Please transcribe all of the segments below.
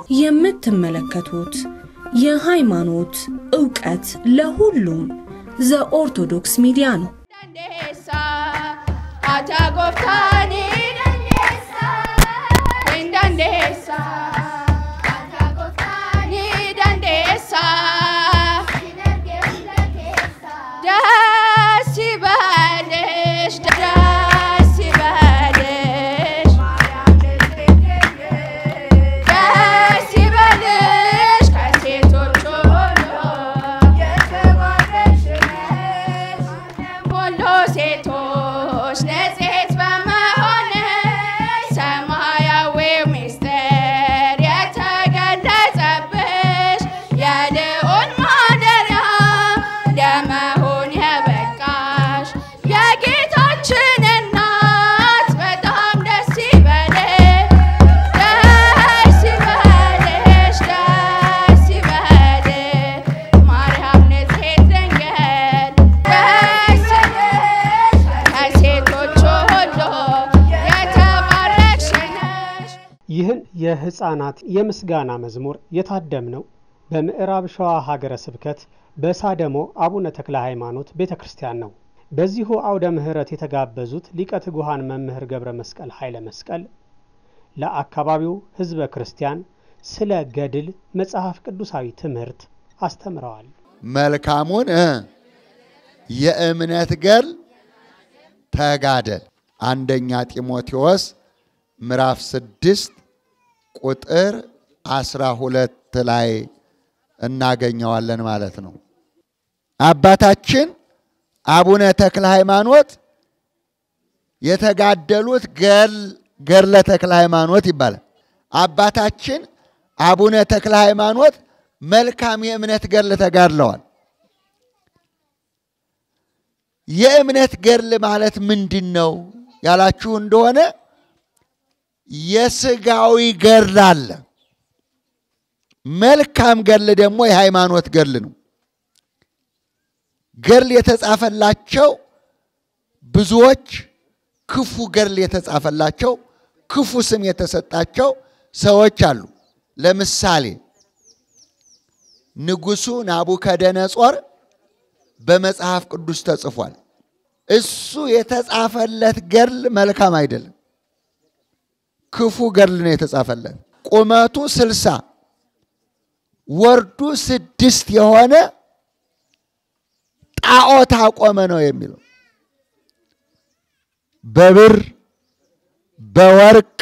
የምትመለከቱት የሃይማኖት ዕውቀት ለሁሉም ዘኦርቶዶክስ ሚዲያ ነው። dandeessa ati gooftaani dandeessa hin dandeessa ati gooftaani dandeessa ደስ ይበልሽ ደስ ይበልሽ ደስ ይበልሽ ከሴቶች ሁሉ ሁሉ ሴቶች ንጽሕት በመሆንሽ ሰማያዊው ምስጢር የተገለጸብሽ የልዑል ማደሪያ ለመሆን የበቃሽ የጌታችን እናት በጣም ደስ ይበልሽ ደስ ይበልሽ ደስ ይበልሽ ማርያም ንጽሕት ድንግል ደስ ይበልሽ ከሴቶች ሁሉ የተባረክሽ ነሽ። ይህን የሕፃናት የምስጋና መዝሙር የታደምነው በምዕራብ ሸዋ ሀገረ ስብከት በሳደሞ አቡነ ተክለ ሃይማኖት ቤተ ክርስቲያን ነው። በዚሁ አውደ ምሕረት የተጋበዙት ሊቀ ትጉሃን መምህር ገብረ መስቀል ኃይለ መስቀል ለአካባቢው ሕዝበ ክርስቲያን ስለ ገድል መጽሐፍ ቅዱሳዊ ትምህርት አስተምረዋል። መልካሙን እ የእምነት ገድል ተጋደል አንደኛ ጢሞቴዎስ ምዕራፍ ስድስት ቁጥር አስራ ሁለት ላይ እናገኘዋለን ማለት ነው። አባታችን አቡነ ተክለ ሃይማኖት የተጋደሉት ገድለ ተክለ ሃይማኖት ይባላል። አባታችን አቡነ ተክለ ሃይማኖት መልካም የእምነት ገድል ተጋድለዋል። የእምነት ገድል ማለት ምንድን ነው ያላችሁ እንደሆነ የስጋዊ ገድል አለ። መልካም ገድል ደግሞ የሃይማኖት ገድል ነው። ገድል የተጻፈላቸው ብዙዎች ክፉ ገድል የተጻፈላቸው ክፉ ስም የተሰጣቸው ሰዎች አሉ። ለምሳሌ ንጉሡ ናቡከደነጾር በመጽሐፍ ቅዱስ ተጽፏል። እሱ የተጻፈለት ገድል መልካም አይደለም። ክፉ ገድል ነው የተጻፈለት። ቁመቱ ስልሳ ወርዱ ስድስት የሆነ ጣዖት አቆመ ነው የሚለው። በብር በወርቅ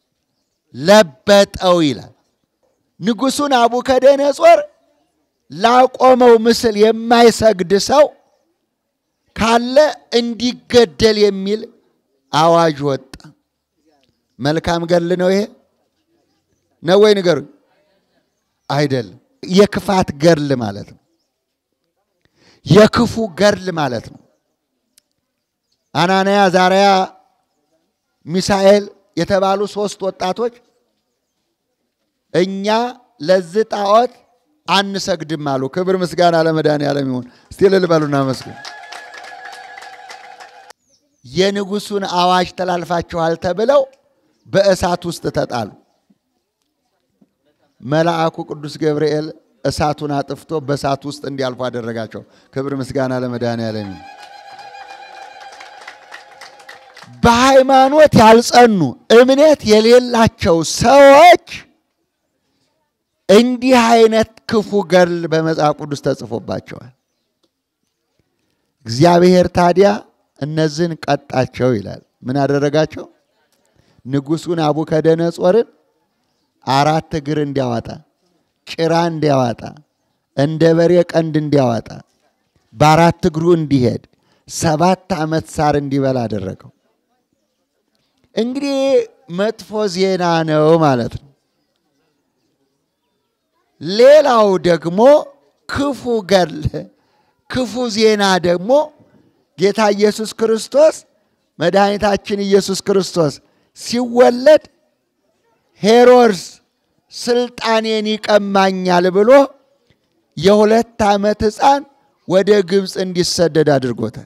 ለበጠው ይላል። ንጉሡ ናቡከደነጾር ላቆመው ምስል የማይሰግድ ሰው ካለ እንዲገደል የሚል አዋጅ ወጣ። መልካም ገድል ነው ይሄ ነው ወይ ንገሩኝ? አይደለም። የክፋት ገድል ማለት ነው። የክፉ ገድል ማለት ነው። አናንያ፣ ዛርያ፣ ሚሳኤል የተባሉ ሶስት ወጣቶች እኛ ለዚህ ጣዖት አንሰግድም አሉ። ክብር ምስጋና ለመድኃኔዓለም ይሁን። እስቲ እልል በሉና መስግኑ። የንጉሡን አዋጅ ተላልፋችኋል ተብለው በእሳት ውስጥ ተጣሉ። መልአኩ ቅዱስ ገብርኤል እሳቱን አጥፍቶ በእሳት ውስጥ እንዲያልፉ አደረጋቸው። ክብር ምስጋና ለመድኃኔዓለም ይሁን። በሃይማኖት ያልጸኑ እምነት የሌላቸው ሰዎች እንዲህ አይነት ክፉ ገድል በመጽሐፍ ቅዱስ ተጽፎባቸዋል። እግዚአብሔር ታዲያ እነዚህን ቀጣቸው ይላል። ምን አደረጋቸው? ንጉሡን ናቡከደነጾርን አራት እግር እንዲያወጣ፣ ጭራ እንዲያወጣ፣ እንደ በሬ ቀንድ እንዲያወጣ፣ በአራት እግሩ እንዲሄድ፣ ሰባት ዓመት ሳር እንዲበላ አደረገው። እንግዲህ መጥፎ ዜና ነው ማለት ነው። ሌላው ደግሞ ክፉ ገድል ክፉ ዜና ደግሞ ጌታ ኢየሱስ ክርስቶስ መድኃኒታችን ኢየሱስ ክርስቶስ ሲወለድ ሄሮድስ ስልጣኔን ይቀማኛል ብሎ የሁለት ዓመት ሕፃን ወደ ግብፅ እንዲሰደድ አድርጎታል።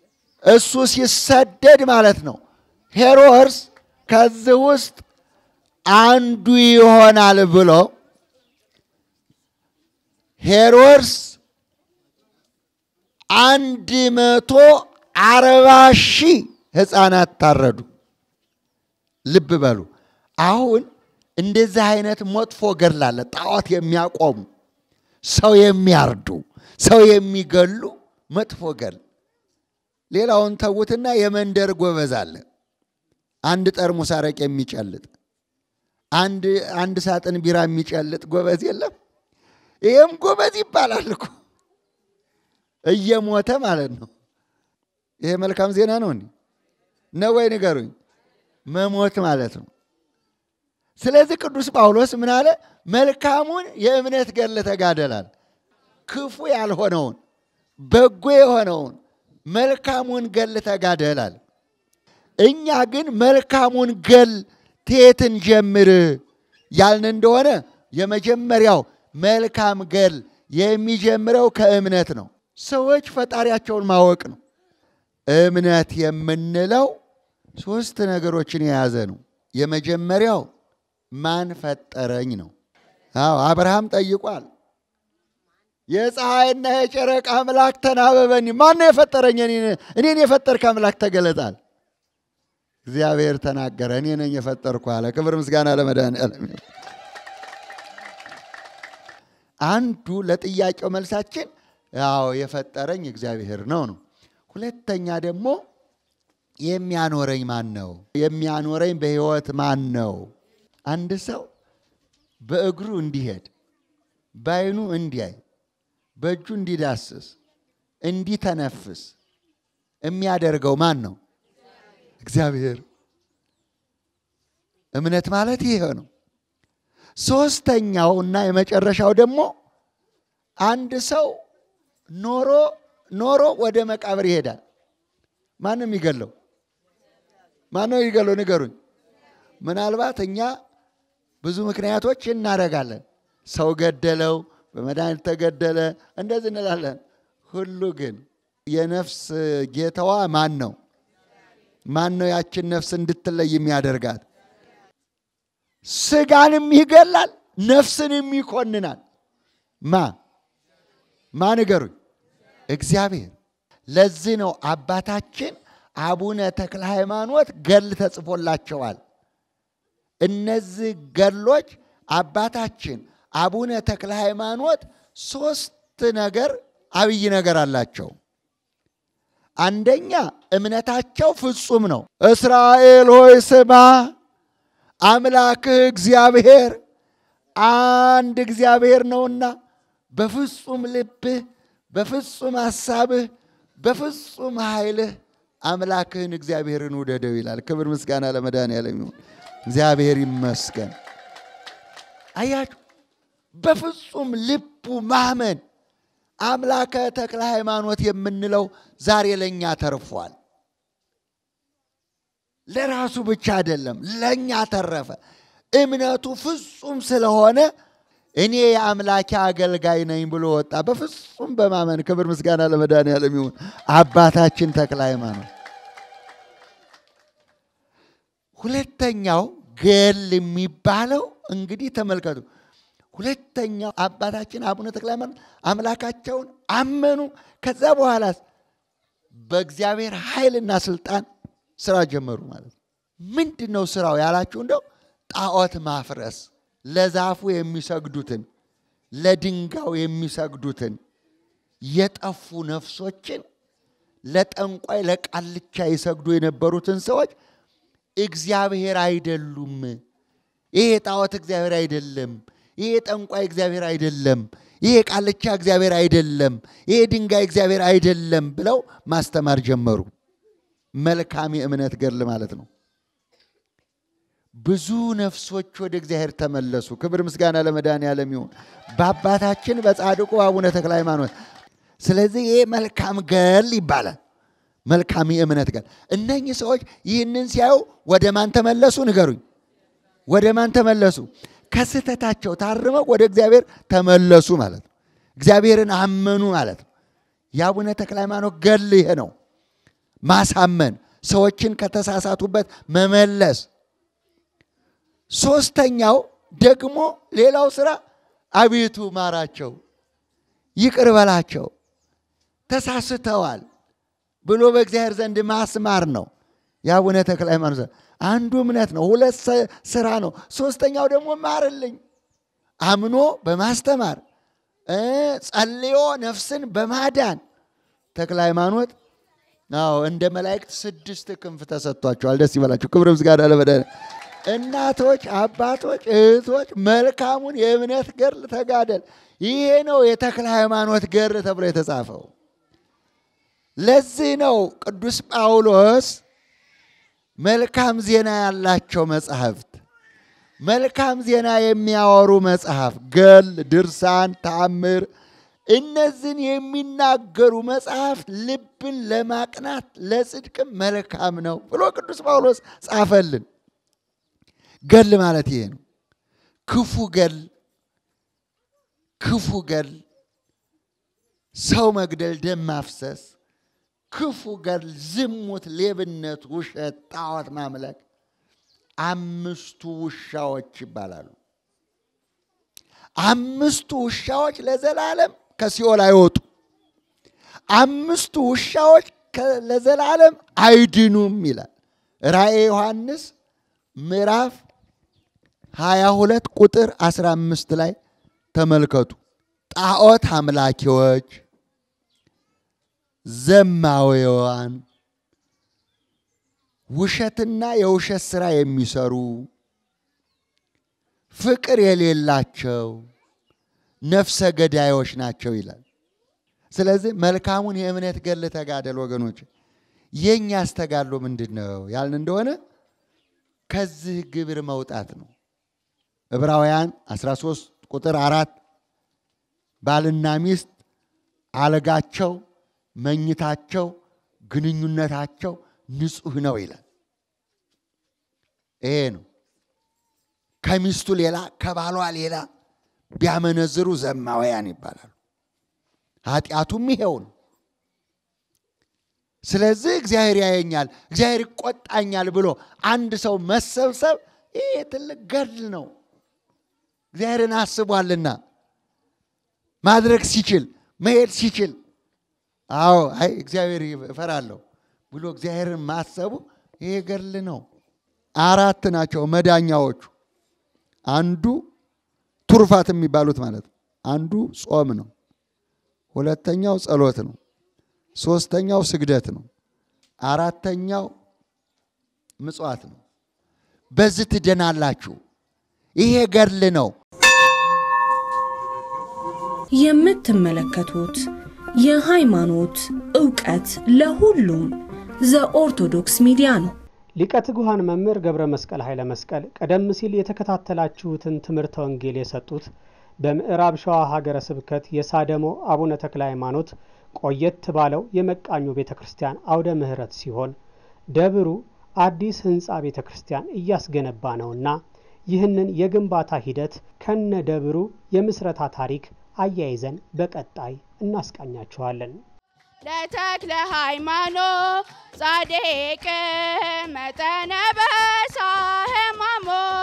እሱ ሲሰደድ ማለት ነው ሄሮድስ ከዚህ ውስጥ አንዱ ይሆናል ብሎ ሄሮድስ አንድ መቶ አርባ ሺህ ሕፃናት ታረዱ። ልብ በሉ። አሁን እንደዚህ አይነት መጥፎ ገድል አለ። ጣዖት የሚያቆሙ ሰው የሚያርዱ ሰው የሚገሉ መጥፎ ገድል። ሌላውን ተዉትና የመንደር ጎበዝ አለ። አንድ ጠርሙስ አረቅ የሚጨልጥ አንድ አንድ ሳጥን ቢራ የሚጨልጥ ጎበዝ የለም። ይህም ጎበዝ ይባላል እኮ እየሞተ ማለት ነው። ይሄ መልካም ዜና ነው እንዴ? ነው ወይ ንገሩኝ። መሞት ማለት ነው። ስለዚህ ቅዱስ ጳውሎስ ምን አለ? መልካሙን የእምነት ገድል ተጋደላል። ክፉ ያልሆነውን በጎ የሆነውን መልካሙን ገድል ተጋደላል። እኛ ግን መልካሙን ገድል ትየትን ጀምር ያልን እንደሆነ የመጀመሪያው መልካም ገድል የሚጀምረው ከእምነት ነው። ሰዎች ፈጣሪያቸውን ማወቅ ነው። እምነት የምንለው ሶስት ነገሮችን የያዘ ነው። የመጀመሪያው ማን ፈጠረኝ ነው። አዎ አብርሃም ጠይቋል። የፀሐይና የጨረቃ አምላክ ተናበበኒ፣ ማን ነው የፈጠረኝ? እኔን የፈጠርክ አምላክ ተገለጣል። እግዚአብሔር ተናገረ፣ እኔ ነኝ የፈጠርኩ አለ። ክብር ምስጋና ለመድኃኒዓለም። አንዱ ለጥያቄው መልሳችን ያው የፈጠረኝ እግዚአብሔር ነው ነው። ሁለተኛ ደግሞ የሚያኖረኝ ማን ነው? የሚያኖረኝ በሕይወት ማን ነው? አንድ ሰው በእግሩ እንዲሄድ፣ በዓይኑ እንዲያይ፣ በእጁ እንዲዳስስ፣ እንዲተነፍስ የሚያደርገው ማን ነው? እግዚአብሔር። እምነት ማለት ይሄ ነው። ሶስተኛው እና የመጨረሻው ደግሞ አንድ ሰው ኖሮ ኖሮ ወደ መቃብር ይሄዳል። ማንም የሚገለው ማነው ይገለው? ንገሩኝ። ምናልባት እኛ ብዙ ምክንያቶች እናደርጋለን። ሰው ገደለው፣ በመድኃኒት ተገደለ፣ እንደዚህ እንላለን። ሁሉ ግን የነፍስ ጌታዋ ማን ነው? ማን ነው ያችን ነፍስ እንድትለይ የሚያደርጋት? ስጋንም ይገላል፣ ነፍስንም ይኮንናል። ማ ማ ንገሩኝ? እግዚአብሔር። ለዚህ ነው አባታችን አቡነ ተክለ ሃይማኖት ገድል ተጽፎላቸዋል። እነዚህ ገድሎች አባታችን አቡነ ተክለ ሃይማኖት ሶስት ነገር አብይ ነገር አላቸው። አንደኛ እምነታቸው ፍጹም ነው። እስራኤል ሆይ ስማ፣ አምላክህ እግዚአብሔር አንድ እግዚአብሔር ነውና በፍጹም ልብህ፣ በፍጹም ሐሳብህ፣ በፍጹም ኃይልህ አምላክህን እግዚአብሔርን ውደደው ይላል። ክብር ምስጋና ለመድኃኒዓለም ይሁን። እግዚአብሔር ይመስገን። አያችሁ፣ በፍጹም ልቡ ማመን አምላከ ተክለ ሃይማኖት የምንለው ዛሬ ለእኛ ተርፏል። ለራሱ ብቻ አይደለም፣ ለእኛ ተረፈ። እምነቱ ፍጹም ስለሆነ እኔ የአምላኬ አገልጋይ ነኝ ብሎ ወጣ። በፍጹም በማመን ክብር ምስጋና ለመድኃኒዓለም ይሁን። አባታችን ተክለ ሃይማኖት። ሁለተኛው ገል የሚባለው እንግዲህ ተመልከቱ። ሁለተኛው አባታችን አቡነ ተክለ ሃይማኖት አምላካቸውን አመኑ። ከዛ በኋላ በእግዚአብሔር ኃይልና ስልጣን ስራ ጀመሩ ማለት ነው። ምንድን ነው ስራው ያላችሁ እንደው ጣዖት ማፍረስ ለዛፉ የሚሰግዱትን ለድንጋዩ የሚሰግዱትን የጠፉ ነፍሶችን ለጠንቋይ ለቃልቻ ይሰግዱ የነበሩትን ሰዎች እግዚአብሔር አይደሉም፣ ይሄ ጣዖት እግዚአብሔር አይደለም፣ ይሄ ጠንቋይ እግዚአብሔር አይደለም፣ ይሄ ቃልቻ እግዚአብሔር አይደለም፣ ይሄ ድንጋይ እግዚአብሔር አይደለም ብለው ማስተማር ጀመሩ። መልካም የእምነት ገድል ማለት ነው። ብዙ ነፍሶች ወደ እግዚአብሔር ተመለሱ። ክብር ምስጋና ለመድኃኒዓለም ይሁን በአባታችን በጻድቁ አቡነ ተክለ ሃይማኖት። ስለዚህ ይህ መልካም ገድል ይባላል። መልካም የእምነት ገድል። እነኚህ ሰዎች ይህንን ሲያዩ ወደ ማን ተመለሱ? ንገሩኝ። ወደ ማን ተመለሱ? ከስህተታቸው ታርመው ወደ እግዚአብሔር ተመለሱ ማለት ነው። እግዚአብሔርን አመኑ ማለት ነው። የአቡነ ተክለ ሃይማኖት ገድል ይሄ ነው። ማሳመን፣ ሰዎችን ከተሳሳቱበት መመለስ ሶስተኛው ደግሞ ሌላው ስራ አቤቱ ማራቸው፣ ይቅር በላቸው፣ ተሳስተዋል ብሎ በእግዚአብሔር ዘንድ ማስማር ነው። የአቡነ ተክለ ሃይማኖት አንዱ እምነት ነው። ሁለት ስራ ነው። ሶስተኛው ደግሞ ማርልኝ አምኖ በማስተማር ጸልዮ ነፍስን በማዳን ተክለ ሃይማኖት አዎ እንደ መላእክት ስድስት ክንፍ ተሰጥቷቸዋል። ደስ ይበላቸው። ክብር ምስጋና ለመድኃኒዓለም። እናቶች፣ አባቶች፣ እህቶች መልካሙን የእምነት ገድል ተጋደል። ይሄ ነው የተክለ ሃይማኖት ገድል ተብሎ የተጻፈው። ለዚህ ነው ቅዱስ ጳውሎስ መልካም ዜና ያላቸው መጽሐፍት፣ መልካም ዜና የሚያወሩ መጽሐፍ፣ ገል፣ ድርሳን፣ ተአምር እነዚህን የሚናገሩ መጽሐፍት ልብን ለማቅናት ለጽድቅም መልካም ነው ብሎ ቅዱስ ጳውሎስ ጻፈልን። ገል ማለት ይሄ ነው። ክፉ ገል፣ ክፉ ገል፣ ሰው መግደል፣ ደም ማፍሰስ፣ ክፉ ገል፣ ዝሙት፣ ሌብነት፣ ውሸት፣ ጣዖት ማምለክ አምስቱ ውሻዎች ይባላሉ። አምስቱ ውሻዎች ለዘላለም ከሲኦል አይወጡ። አምስቱ ውሻዎች ለዘላለም አይድኑም ይላል ራእየ ዮሐንስ ምዕራፍ 22 ቁጥር 15 ላይ ተመልከቱ። ጣዖት አምላኪዎች፣ ዘማዊያን፣ ውሸትና የውሸት ሥራ የሚሰሩ ፍቅር የሌላቸው ነፍሰ ገዳዮች ናቸው ይላል። ስለዚህ መልካሙን የእምነት ገድል ተጋደል ወገኖች። የእኛ አስተጋድሎ ምንድን ነው ያልን እንደሆነ ከዚህ ግብር መውጣት ነው። ዕብራውያን 13 ቁጥር አራት ባልና ሚስት አልጋቸው፣ መኝታቸው፣ ግንኙነታቸው ንጹሕ ነው ይላል። ይሄ ነው ከሚስቱ ሌላ ከባሏ ሌላ ቢያመነዝሩ ዘማውያን ይባላሉ። ኃጢአቱም ይሄው ነው። ስለዚህ እግዚአብሔር ያየኛል፣ እግዚአብሔር ይቆጣኛል ብሎ አንድ ሰው መሰብሰብ ይሄ ትልቅ ገድል ነው። እግዚአብሔርን አስቧልና ማድረግ ሲችል መሄድ ሲችል፣ አዎ አይ እግዚአብሔር እፈራለሁ ብሎ እግዚአብሔርን ማሰቡ ይሄ ገድል ነው። አራት ናቸው መዳኛዎቹ። አንዱ ቱርፋት የሚባሉት ማለት ነው። አንዱ ጾም ነው። ሁለተኛው ጸሎት ነው። ሶስተኛው ስግደት ነው። አራተኛው ምጽዋት ነው። በዚህ ትድናላችሁ። ይሄ ገድል ነው። የምትመለከቱት የሃይማኖት ዕውቀት ለሁሉም ዘኦርቶዶክስ ሚዲያ ነው። ሊቀ ትጉሃን መምህር ገብረ መስቀል ኃይለ መስቀል ቀደም ሲል የተከታተላችሁትን ትምህርተ ወንጌል የሰጡት በምዕራብ ሸዋ ሀገረ ስብከት የሳደሞ አቡነ ተክለ ሃይማኖት ቆየት ባለው የመቃኙ ቤተ ክርስቲያን አውደ ምሕረት ሲሆን ደብሩ አዲስ ህንፃ ቤተ ክርስቲያን እያስገነባ ነውና ይህንን የግንባታ ሂደት ከነ ደብሩ የምስረታ ታሪክ አያይዘን በቀጣይ እናስቃኛችኋለን። ለተክለ ሃይማኖት ጻድቅ መጠነ በሳ ህማሞ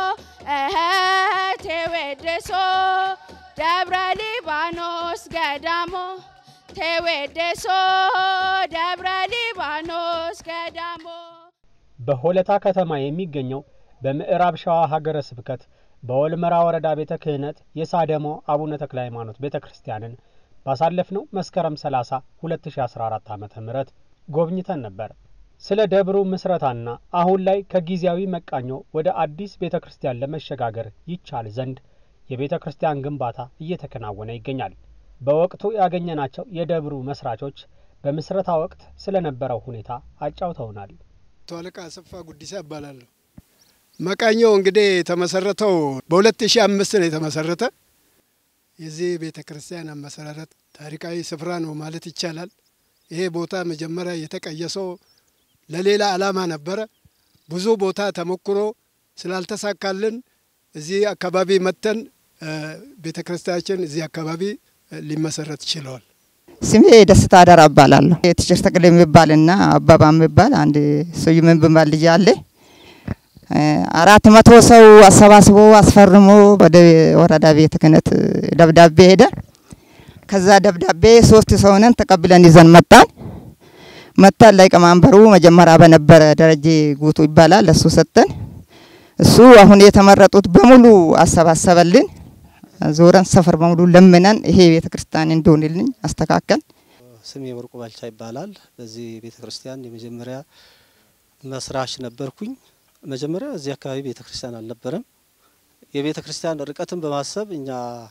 እህቴ ወድሶ ደብረ ሊባኖስ ገዳሞ ቴዌድሶ ደብረ ሊባኖስ ገዳሞ በሆለታ ከተማ የሚገኘው በምዕራብ ሸዋ ሀገረ ስብከት በወልመራ ወረዳ ቤተ ክህነት የሳደሞ አቡነ ተክለ ሃይማኖት ቤተ ክርስቲያንን ባሳለፍነው መስከረም 30 2014 ዓ ም ጎብኝተን ነበር። ስለ ደብሩ ምስረታና አሁን ላይ ከጊዜያዊ መቃኞ ወደ አዲስ ቤተ ክርስቲያን ለመሸጋገር ይቻል ዘንድ የቤተ ክርስቲያን ግንባታ እየተከናወነ ይገኛል። በወቅቱ ያገኘናቸው የደብሩ መስራቾች በምስረታ ወቅት ስለነበረው ሁኔታ አጫውተውናል። አቶ አለቃ አሰፋ ጉዲሳ እባላለሁ። መቃኘው እንግዲህ የተመሰረተው በ2005 ነው የተመሰረተ። የዚህ ቤተ ክርስቲያን አመሰራረት ታሪካዊ ስፍራ ነው ማለት ይቻላል። ይሄ ቦታ መጀመሪያ የተቀየሰው ለሌላ ዓላማ ነበረ። ብዙ ቦታ ተሞክሮ ስላልተሳካልን እዚህ አካባቢ መጥተን ቤተ ክርስቲያናችን እዚህ አካባቢ ሊመሰረት ችለዋል። ስሜ ደስታ አደራ እባላለሁ። ቲቸር ተክል የሚባልና አባባ የሚባል አንድ ስዩም የሚባል ልጅ አለ። አራት መቶ ሰው አሰባስቦ አስፈርሞ ወደ ወረዳ ቤተ ክህነት ደብዳቤ ሄደ። ከዛ ደብዳቤ ሶስት ሰው ነን ተቀብለን ይዘን መጣን። መጣን ሊቀመንበሩ መጀመሪያ በነበረ ደረጀ ጉቱ ይባላል ለሱ ሰጠን። እሱ አሁን የተመረጡት በሙሉ አሰባሰበልን። ዞረን ሰፈር በሙሉ ለምነን ይሄ ቤተ ክርስቲያን እንደሆንልኝ አስተካከል። ስሜ ወርቁ ባልቻ ይባላል። በዚህ ቤተ ክርስቲያን የመጀመሪያ መስራች ነበርኩኝ። መጀመሪያ እዚህ አካባቢ ቤተ ክርስቲያን አልነበረም። የቤተ ክርስቲያን ርቀትን በማሰብ እኛ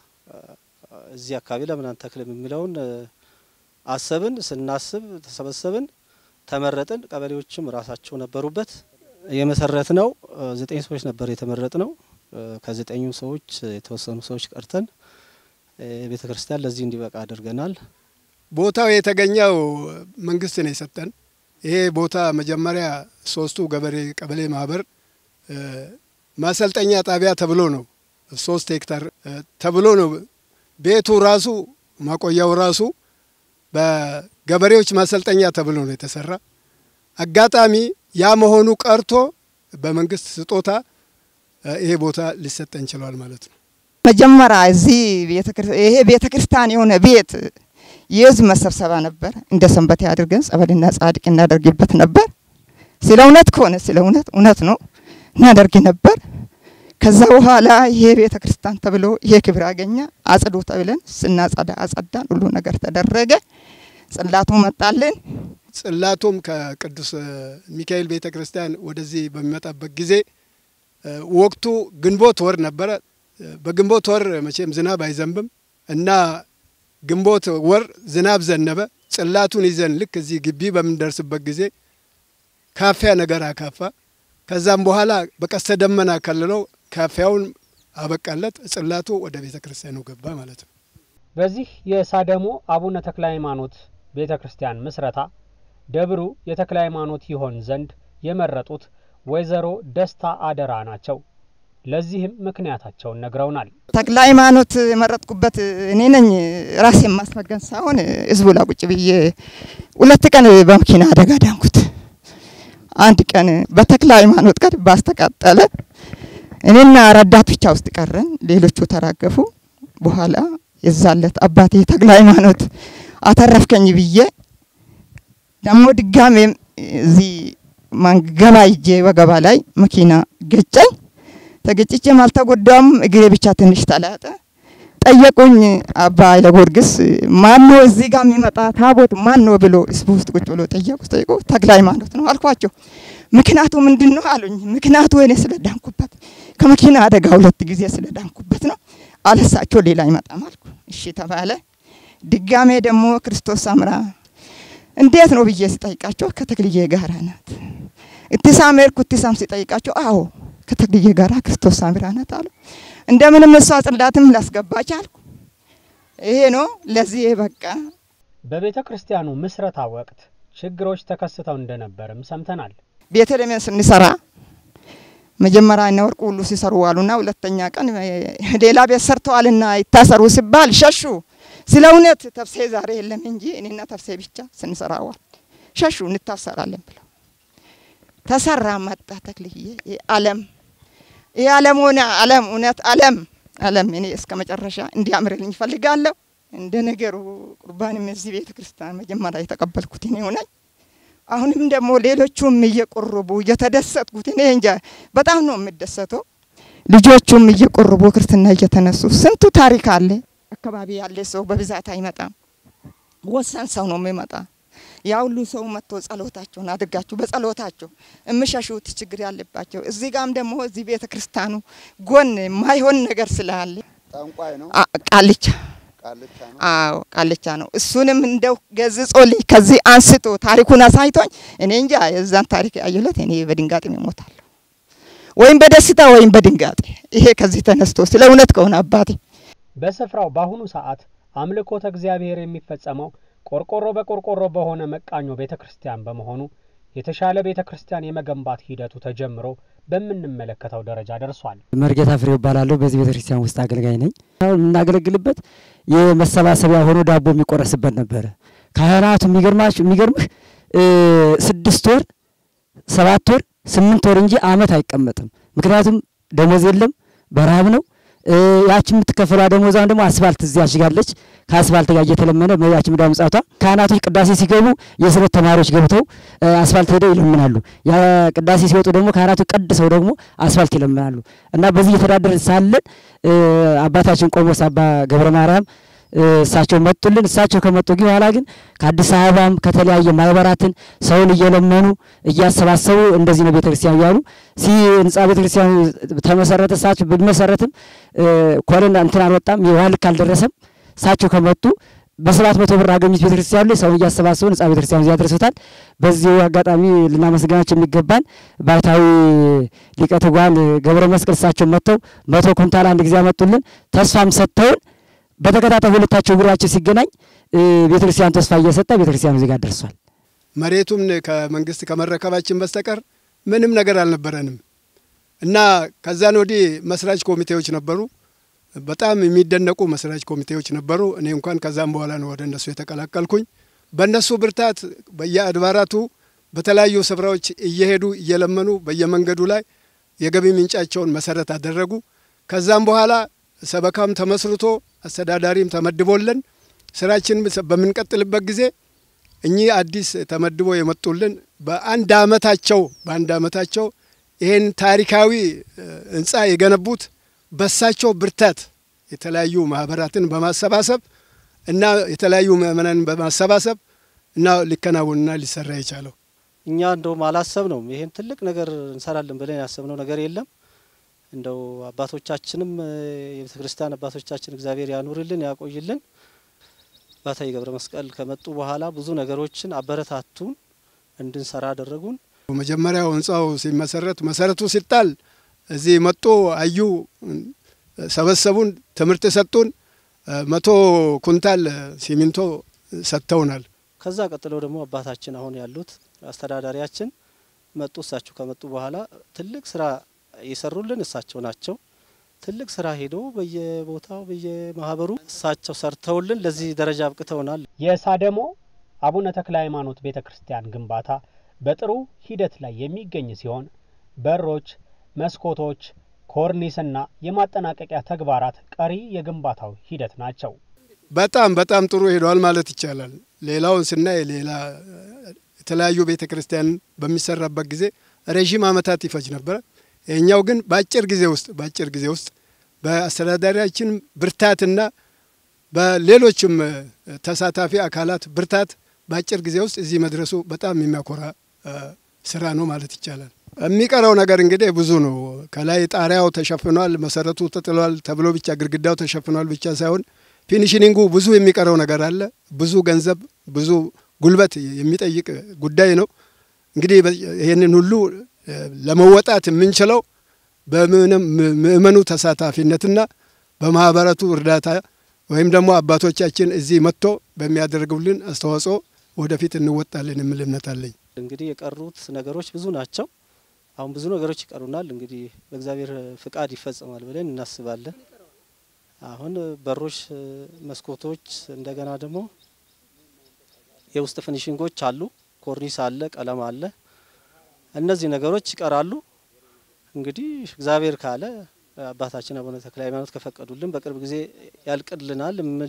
እዚህ አካባቢ ለምን አንተክልም የሚለውን አሰብን። ስናስብ ተሰበሰብን፣ ተመረጥን። ቀበሌዎችም ራሳቸው ነበሩበት። የመሰረት ነው ዘጠኝ ሰዎች ነበር የተመረጥ ነው። ከዘጠኙ ሰዎች የተወሰኑ ሰዎች ቀርተን ቤተ ክርስቲያን ለዚህ እንዲበቃ አድርገናል። ቦታው የተገኘው መንግስት ነው የሰጠን። ይሄ ቦታ መጀመሪያ ሶስቱ ገበሬ ቀበሌ ማህበር ማሰልጠኛ ጣቢያ ተብሎ ነው ሶስት ሄክታር ተብሎ ነው ቤቱ ራሱ ማቆያው ራሱ በገበሬዎች ማሰልጠኛ ተብሎ ነው የተሰራ። አጋጣሚ ያ መሆኑ ቀርቶ በመንግስት ስጦታ ይሄ ቦታ ሊሰጠን ችሏል ማለት ነው። መጀመሪያ እዚህ ይሄ ቤተ ክርስቲያን የሆነ ቤት የህዝብ መሰብሰባ ነበር። እንደ ሰንበቴ አድርገን ጸበልና ጻድቅ እናደርግበት ነበር። ስለ እውነት ከሆነ ስለ እውነት እውነት ነው እናደርግ ነበር። ከዛ በኋላ ይሄ ቤተ ክርስቲያን ተብሎ ይሄ ክብር አገኘ። አጽዱ ተብለን ስናጸዳ አጸዳን። ሁሉ ነገር ተደረገ። ጽላቱ መጣልን። ጽላቱም ከቅዱስ ሚካኤል ቤተ ክርስቲያን ወደዚህ በሚመጣበት ጊዜ ወቅቱ ግንቦት ወር ነበረ። በግንቦት ወር መቼም ዝናብ አይዘንብም እና ግንቦት ወር ዝናብ ዘነበ። ጽላቱን ይዘን ልክ እዚህ ግቢ በምንደርስበት ጊዜ ካፊያ ነገር አካፋ። ከዛም በኋላ በቀስተ ደመና ከልለው ካፊያውን አበቃለት። ጽላቱ ወደ ቤተ ክርስቲያኑ ገባ ማለት ነው። በዚህ የሳደሞ አቡነ ተክለ ሃይማኖት ቤተ ክርስቲያን ምስረታ ደብሩ የተክለ ሃይማኖት ይሆን ዘንድ የመረጡት ወይዘሮ ደስታ አደራ ናቸው። ለዚህም ምክንያታቸውን ነግረውናል። ተክለ ሃይማኖት የመረጥኩበት እኔ ነኝ ራሴ የማስመገን ሳይሆን ህዝቡ ላይ ቁጭ ብዬ ሁለት ቀን በመኪና አደጋ ዳንኩት። አንድ ቀን በተክለ ሃይማኖት ቀን ባስተቃጠለ እኔና ረዳት ብቻ ውስጥ ቀረን፣ ሌሎቹ ተራገፉ። በኋላ የዛለት አባቴ ተክለ ሃይማኖት አተረፍከኝ ብዬ ደግሞ ድጋሜም እዚህ ማንገባ ይጄ ወገባ ላይ መኪና ገጨኝ። ተገጭቼም አልተጎዳም፣ እግሬ ብቻ ትንሽ ተላጠ። ጠየቁኝ አባ ኃይለ ጊዮርጊስ ማን ነው እዚህ ጋር የሚመጣ ታቦት ማን ነው ብሎ ህዝቡ ውስጥ ቁጭ ብሎ ጠየቁ። ጠይቁ ተክለ ሃይማኖት ነው አልኳቸው። ምክንያቱ ምንድን ነው አሉኝ። ምክንያቱ እኔ ስለዳንኩበት ከመኪና አደጋ ሁለት ጊዜ ስለዳንኩበት ነው። አለሳቸው ሌላ አይመጣም አልኩ። እሺ ተባለ። ድጋሜ ደግሞ ክርስቶስ አምራ እንዴት ነው ብዬ ሲጠይቃቸው ከተክልዬ ጋራ ናት። እትሳም ሄድኩ። እትሳም ሲጠይቃቸው አዎ ከተክልዬ ጋራ ክርስቶስ አምራ ናት አሉ። እንደምንም እሷ ጽላትም ላስገባች አልኩ። ይሄ ነው ለዚህ በቃ። በቤተ ክርስቲያኑ ምስረታ ወቅት ችግሮች ተከስተው እንደነበርም ሰምተናል። ቤተልሔምን ስንሰራ መጀመሪያ እነ ወርቁ ሁሉ ሲሰሩ ዋሉና ሁለተኛ ቀን ሌላ ቤት ሰርተዋልና ይታሰሩ ሲባል ሸሹ። ስለ እውነት ተፍሴ ዛሬ የለም እንጂ እኔና ተፍሴ ብቻ ስንሰራዋል ሸሹ። እንታሰራለን ብለው ተሰራ። መጣ ተክልዬ አለም ይህ አለም ሆነ አለም እውነት አለም አለም እኔ እስከ መጨረሻ እንዲያምርልኝ እፈልጋለሁ። እንደ ነገሩ ቁርባንም እዚህ ቤተ ክርስቲያን መጀመሪያ የተቀበልኩት እኔ ሆነኝ። አሁንም ደግሞ ሌሎቹም እየቆረቡ እየተደሰትኩት እኔ እንጃ በጣም ነው የምደሰተው። ልጆቹም እየቆረቡ ክርስትና እየተነሱ ስንቱ ታሪክ አለ። አካባቢ ያለ ሰው በብዛት አይመጣም። ወሰን ሰው ነው የሚመጣ። ያ ሁሉ ሰው መጥቶ ጸሎታቸውን አድርጋችሁ በጸሎታቸው የምሸሹት ችግር ያለባቸው እዚህ ጋም ደግሞ እዚህ ቤተ ክርስቲያኑ ጎን ማይሆን ነገር ስላለ ጠንቋይ ነው፣ ቃልቻ ቃልቻ ነው። አዎ ቃልቻ ነው። እሱንም እንደው ገዝጾልኝ ከዚህ አንስቶ ታሪኩን አሳይቶኝ እኔ እንጃ የዛን ታሪክ ያየሁለት እኔ በድንጋጤ እሞታለሁ፣ ወይም በደስታ ወይም በድንጋጤ። ይሄ ከዚህ ተነስቶ ስለ እውነት ከሆነ አባቴ በስፍራው በአሁኑ ሰዓት አምልኮተ እግዚአብሔር የሚፈጸመው ቆርቆሮ በቆርቆሮ በሆነ መቃኞ ቤተ ክርስቲያን በመሆኑ የተሻለ ቤተ ክርስቲያን የመገንባት ሂደቱ ተጀምሮ በምንመለከተው ደረጃ ደርሷል። መርጌታ ፍሬው እባላለሁ። በዚህ ቤተ ክርስቲያን ውስጥ አገልጋይ ነኝ። አሁን የምናገለግልበት የመሰባሰቢያ ሆኖ ዳቦ የሚቆረስበት ነበረ። ካህናቱ የሚገርማችሁ የሚገርምህ ስድስት ወር ሰባት ወር ስምንት ወር እንጂ አመት አይቀመጥም። ምክንያቱም ደሞዝ የለም፣ በረሃብ ነው። ያቺ የምትከፈሏ ደሞዛን ደግሞ አስፋልት እዚያ ያሽጋለች። ከአስፋልት ጋር እየተለመነ ያቺ ምዳ ምጻቷ ካህናቶች ቅዳሴ ሲገቡ የስለት ተማሪዎች ገብተው አስፋልት ሄደው ይለምናሉ። ያ ቅዳሴ ሲወጡ ደግሞ ካህናቶች ቀድሰው ደግሞ አስፋልት ይለምናሉ እና በዚህ እየተዳደር ሳለን አባታችን ቆሞስ አባ ገብረ ማርያም እሳቸው መጡልን። እሳቸው ከመጡ በኋላ ግን ከአዲስ አበባም ከተለያየ ማህበራትን ሰውን እየለመኑ እያሰባሰቡ እንደዚህ ነው ቤተክርስቲያን እያሉ ሲ ህንጻ ቤተክርስቲያን ተመሰረተ። እሳቸው ቢመሰረትም ኮለን እንትን አልወጣም፣ የውሃ ልክ አልደረሰም። እሳቸው ከመጡ በሰባት መቶ ብር አገኙት ቤተክርስቲያኑ ላይ ሰውን እያሰባሰቡ ህንጻ ቤተክርስቲያኑ እዚያ ደርሶታል። በዚሁ አጋጣሚ ልናመሰግናቸው የሚገባን ባሕታዊ ሊቀ ትጉሃን ገብረ መስቀል እሳቸው መጥተው መቶ ኩንታል አንድ ጊዜ አመጡልን። ተስፋም ሰጥተውን በተከታታይ ሁለታቸው እግራቸው ሲገናኝ ቤተክርስቲያን ተስፋ እየሰጠ ቤተክርስቲያኑ ዜጋ ደርሷል። መሬቱም ከመንግስት ከመረከባችን በስተቀር ምንም ነገር አልነበረንም እና ከዛን ወዲህ መስራች ኮሚቴዎች ነበሩ። በጣም የሚደነቁ መስራች ኮሚቴዎች ነበሩ። እኔ እንኳን ከዛም በኋላ ነው ወደ እነሱ የተቀላቀልኩኝ። በእነሱ ብርታት በየአድባራቱ በተለያዩ ስፍራዎች እየሄዱ እየለመኑ በየመንገዱ ላይ የገቢ ምንጫቸውን መሰረት አደረጉ። ከዛም በኋላ ሰበካም ተመስርቶ አስተዳዳሪም ተመድቦልን ስራችን በምንቀጥልበት ጊዜ እኚህ አዲስ ተመድቦ የመጡልን በአንድ አመታቸው በአንድ አመታቸው ይህን ታሪካዊ ህንፃ የገነቡት በሳቸው ብርታት የተለያዩ ማህበራትን በማሰባሰብ እና የተለያዩ ምእመናንን በማሰባሰብ እና ሊከናወንና ሊሰራ የቻለው እኛ እንደውም አላሰብ ነው ይሄን ትልቅ ነገር እንሰራለን ብለን ያሰብነው ነገር የለም። እንደው አባቶቻችንም የቤተ ክርስቲያን አባቶቻችን እግዚአብሔር ያኑርልን ያቆይልን። ባታዊ ገብረ መስቀል ከመጡ በኋላ ብዙ ነገሮችን አበረታቱን፣ እንድንሰራ አደረጉን። መጀመሪያው ህንፃው ሲመሰረት መሰረቱ ሲጣል እዚህ መጡ፣ አዩ፣ ሰበሰቡን፣ ትምህርት ሰጡን። መቶ ኩንታል ሲሚንቶ ሰጥተውናል። ከዛ ቀጥለው ደግሞ አባታችን አሁን ያሉት አስተዳዳሪያችን መጡ። እሳቸው ከመጡ በኋላ ትልቅ ስራ የሰሩልን እሳቸው ናቸው። ትልቅ ስራ ሄዶ በየቦታው በየማህበሩ እሳቸው ሰርተውልን ለዚህ ደረጃ አብቅተውናል። የሳደሞ አቡነ ተክለ ሃይማኖት ቤተ ክርስቲያን ግንባታ በጥሩ ሂደት ላይ የሚገኝ ሲሆን በሮች፣ መስኮቶች፣ ኮርኒስና የማጠናቀቂያ ተግባራት ቀሪ የግንባታው ሂደት ናቸው። በጣም በጣም ጥሩ ሄደዋል ማለት ይቻላል። ሌላውን ስናይ ሌላ የተለያዩ ቤተ ክርስቲያን በሚሰራበት ጊዜ ረዥም ዓመታት ይፈጅ ነበረ። ይህኛው ግን በአጭር ጊዜ ውስጥ በአጭር ጊዜ ውስጥ በአስተዳዳሪያችን ብርታትና በሌሎችም ተሳታፊ አካላት ብርታት በአጭር ጊዜ ውስጥ እዚህ መድረሱ በጣም የሚያኮራ ስራ ነው ማለት ይቻላል። የሚቀረው ነገር እንግዲህ ብዙ ነው። ከላይ ጣሪያው ተሸፍኗል፣ መሰረቱ ተጥሏል ተብሎ ብቻ ግድግዳው ተሸፍኗል ብቻ ሳይሆን ፊኒሽኒንጉ ብዙ የሚቀረው ነገር አለ። ብዙ ገንዘብ፣ ብዙ ጉልበት የሚጠይቅ ጉዳይ ነው። እንግዲህ ይህንን ሁሉ ለመወጣት የምንችለው በምእመኑ ተሳታፊነትና በማህበረቱ እርዳታ ወይም ደግሞ አባቶቻችን እዚህ መጥቶ በሚያደርጉልን አስተዋጽኦ ወደፊት እንወጣለን የሚል እምነት አለኝ። እንግዲህ የቀሩት ነገሮች ብዙ ናቸው። አሁን ብዙ ነገሮች ይቀሩናል። እንግዲህ በእግዚአብሔር ፍቃድ ይፈጸማል ብለን እናስባለን። አሁን በሮች፣ መስኮቶች፣ እንደገና ደግሞ የውስጥ ፊኒሽንጎች አሉ፣ ኮርኒስ አለ፣ ቀለም አለ። እነዚህ ነገሮች ይቀራሉ። እንግዲህ እግዚአብሔር ካለ አባታችን አቡነ ተክለ ሃይማኖት ከፈቀዱልን በቅርብ ጊዜ ያልቅልናል የሚል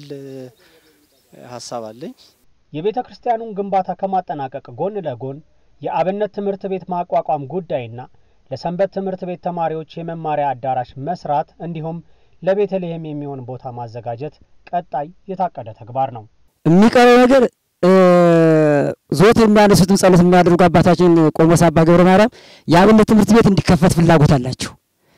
ሀሳብ አለኝ። የቤተ ክርስቲያኑን ግንባታ ከማጠናቀቅ ጎን ለጎን የአብነት ትምህርት ቤት ማቋቋም ጉዳይና ለሰንበት ትምህርት ቤት ተማሪዎች የመማሪያ አዳራሽ መስራት እንዲሁም ለቤተልሔም የሚሆን ቦታ ማዘጋጀት ቀጣይ የታቀደ ተግባር ነው። የሚቀረው ነገር ዞት የሚያነሱትን ጸሎት የሚያደርጉ አባታችን ቆሞስ አባ ገብረ ማርያም የአብነት ትምህርት ቤት እንዲከፈት ፍላጎት አላቸው።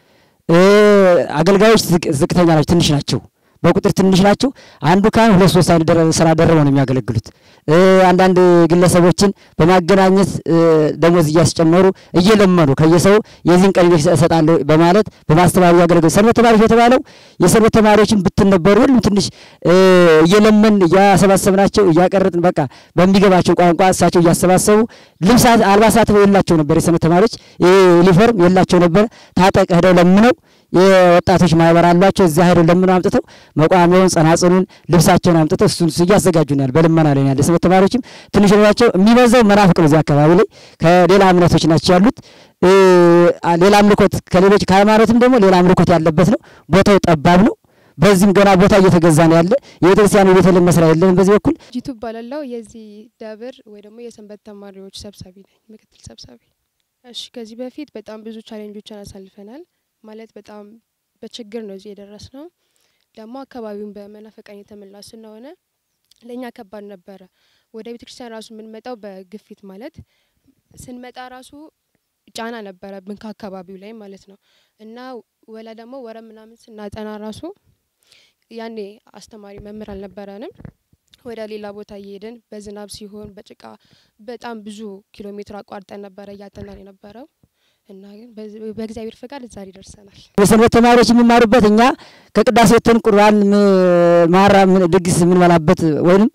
አገልጋዮች ዝቅተኛ ናቸው፣ ትንሽ ናቸው፣ በቁጥር ትንሽ ናቸው። አንዱ ካህን ሁለት ሶስት አይነት ስራ ደርበው ነው የሚያገለግሉት። አንዳንድ ግለሰቦችን በማገናኘት ደሞዝ እያስጨመሩ እየለመኑ ከየሰው የዚህን ቀን እሰጣለሁ በማለት በማስተባበሩ ያገለግሉ። ሰንበት ተማሪዎች በተባለው የሰንበት ተማሪዎችን ብትነበሩ ሁሉም ትንሽ እየለመን እያሰባሰብናቸው እያቀረጥን በቃ በሚገባቸው ቋንቋ እሳቸው እያሰባሰቡ ልብስ አልባሳት የላቸው ነበር። የሰንበት ተማሪዎች ዩኒፎርም የላቸው ነበር። ታጠቅ ሄደው ለምነው የወጣቶች ማህበር አሏቸው። እዚያ ሄደው ለምነው አምጥተው መቋሚያውን፣ ጸናጽኑን፣ ልብሳቸውን አምጥተው እሱን እያዘጋጁናል። በልመና ላይ ያለ ሰንበት ተማሪዎችም ትንሽ ናቸው። የሚበዛው መናፍቅ ነው። እዚህ አካባቢ ላይ ከሌላ እምነቶች ናቸው ያሉት። ሌላ አምልኮት ከሌሎች ከሃይማኖትም ደግሞ ሌላ አምልኮት ያለበት ነው። ቦታው ጠባብ ነው። በዚህም ገና ቦታ እየተገዛ ነው ያለ። የቤተክርስቲያኑ ቤተልሔም መስሪያ የለንም በዚህ በኩል ጂቱ እባላለሁ። የዚህ ደብር ወይ ደግሞ የሰንበት ተማሪዎች ሰብሳቢ ነኝ፣ ምክትል ሰብሳቢ። እሺ፣ ከዚህ በፊት በጣም ብዙ ቻሌንጆችን አሳልፈናል። ማለት በጣም በችግር ነው እዚህ የደረስ ነው። ደግሞ አካባቢውን በመናፈቃን የተሞላ ስለሆነ ለእኛ ከባድ ነበረ። ወደ ቤተክርስቲያን ራሱ የምንመጣው በግፊት ማለት ስንመጣ ራሱ ጫና ነበረብን ከአካባቢው ላይ ማለት ነው እና ወላ ደግሞ ወረ ምናምን ስናጠና ራሱ ያኔ አስተማሪ መምህር አልነበረንም። ወደ ሌላ ቦታ እየሄድን በዝናብ ሲሆን በጭቃ በጣም ብዙ ኪሎ ሜትር አቋርጠን ነበረ እያጠናን የነበረው እና ግን በእግዚአብሔር ፈቃድ እዛ ደርሰናል። የሰንበት ተማሪዎች የሚማሩበት እኛ ከቅዳሴ ወጥተን ቁርባን ማራ ድግስ የምንበላበት ወይም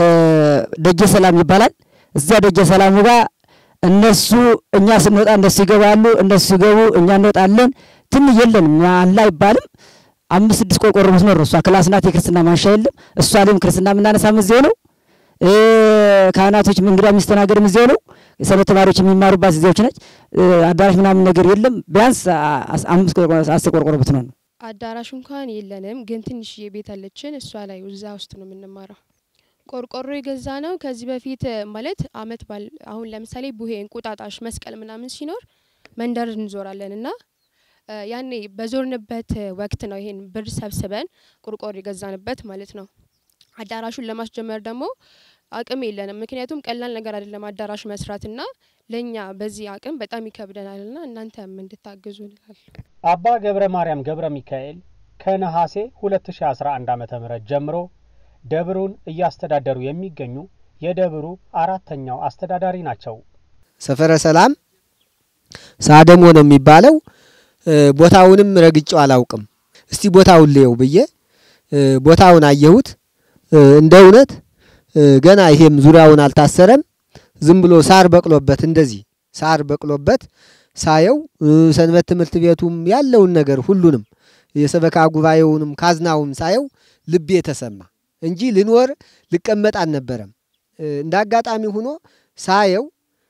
ደጀ ሰላም ይባላል። እዚያ ደጀ ሰላሙ ጋር እነሱ እኛ ስንወጣ እነሱ ይገባሉ፣ እነሱ ሲገቡ እኛ እንወጣለን። ትን የለንም አላ አይባልም። አምስት ስድስት ቆርቆሮ መስመር ነው። እሷ ክላስ ናት። የክርስትና ማንሻ የለም። እሷ ላይም ክርስትና የምናነሳም እዚያው ነው። ካህናቶች እንግዳ የሚስተናገድም እዚያው ነው። የሰንበት ተማሪዎች የሚማሩባት እዚያዎች ነች። አዳራሽ ምናምን ነገር የለም። ቢያንስ አምስት አስር ቆርቆሮ ብትሆን ነው። አዳራሽ እንኳን የለንም፣ ግን ትንሽዬ ቤት አለችን። እሷ ላይ እዛ ውስጥ ነው የምንማረው። ቆርቆሮ የገዛ ነው ከዚህ በፊት ማለት አመት ባል አሁን ለምሳሌ ቡሄ፣ እንቁጣጣሽ፣ መስቀል ምናምን ሲኖር መንደር እንዞራለን እና ያኔ በዞርንበት ወቅት ነው ይሄን ብር ሰብስበን ቆርቆሮ የገዛንበት ማለት ነው። አዳራሹን ለማስጀመር ደግሞ አቅም የለንም። ምክንያቱም ቀላል ነገር አይደለም አዳራሽ መስራትና ለእኛ በዚህ አቅም በጣም ይከብደናልና እናንተም እንድታግዙ እንላለን። አባ ገብረ ማርያም ገብረ ሚካኤል ከነሐሴ 2011 ዓ ም ጀምሮ ደብሩን እያስተዳደሩ የሚገኙ የደብሩ አራተኛው አስተዳዳሪ ናቸው። ሰፈረ ሰላም ሳደሞ ነው የሚባለው። ቦታውንም ረግጬው አላውቅም። እስቲ ቦታውን ልየው ብዬ ቦታውን አየሁት። እንደ እውነት ገና ይሄም ዙሪያውን አልታሰረም። ዝም ብሎ ሳር በቅሎበት እንደዚህ ሳር በቅሎበት ሳየው ሰንበት ትምህርት ቤቱም ያለውን ነገር ሁሉንም የሰበካ ጉባኤውንም ካዝናውም ሳየው ልቤ ተሰማ እንጂ ልኖር ልቀመጥ አልነበረም። እንደ አጋጣሚ ሆኖ ሳየው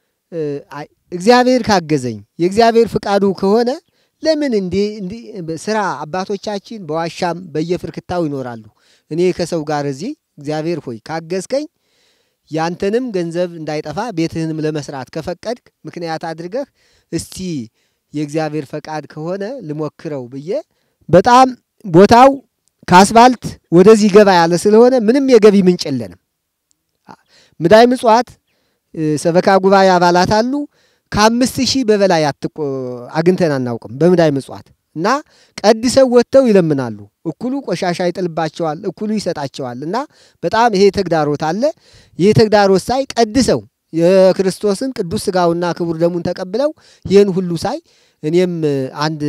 እግዚአብሔር ካገዘኝ የእግዚአብሔር ፍቃዱ ከሆነ ለምን እንዲህ እንዲህ ስራ አባቶቻችን በዋሻም በየፍርክታው ይኖራሉ። እኔ ከሰው ጋር እዚህ እግዚአብሔር ሆይ ካገዝከኝ ያንተንም ገንዘብ እንዳይጠፋ ቤትህንም ለመስራት ከፈቀድክ ምክንያት አድርገህ እስቲ የእግዚአብሔር ፈቃድ ከሆነ ልሞክረው ብዬ በጣም ቦታው ከአስፋልት ወደዚህ ገባ ያለ ስለሆነ ምንም የገቢ ምንጭ የለንም። ምዳይ ምጽዋት ሰበካ ጉባኤ አባላት አሉ። ከአምስት ሺህ በበላይ አግኝተን አናውቅም በምዳይ ምጽዋት እና ቀድሰው ወጥተው ይለምናሉ። እኩሉ ቆሻሻ ይጥልባቸዋል፣ እኩሉ ይሰጣቸዋል። እና በጣም ይሄ ተግዳሮት አለ። ይሄ ተግዳሮት ሳይ ቀድሰው የክርስቶስን ቅዱስ ስጋውና ክቡር ደሙን ተቀብለው ይህን ሁሉ ሳይ እኔም አንድ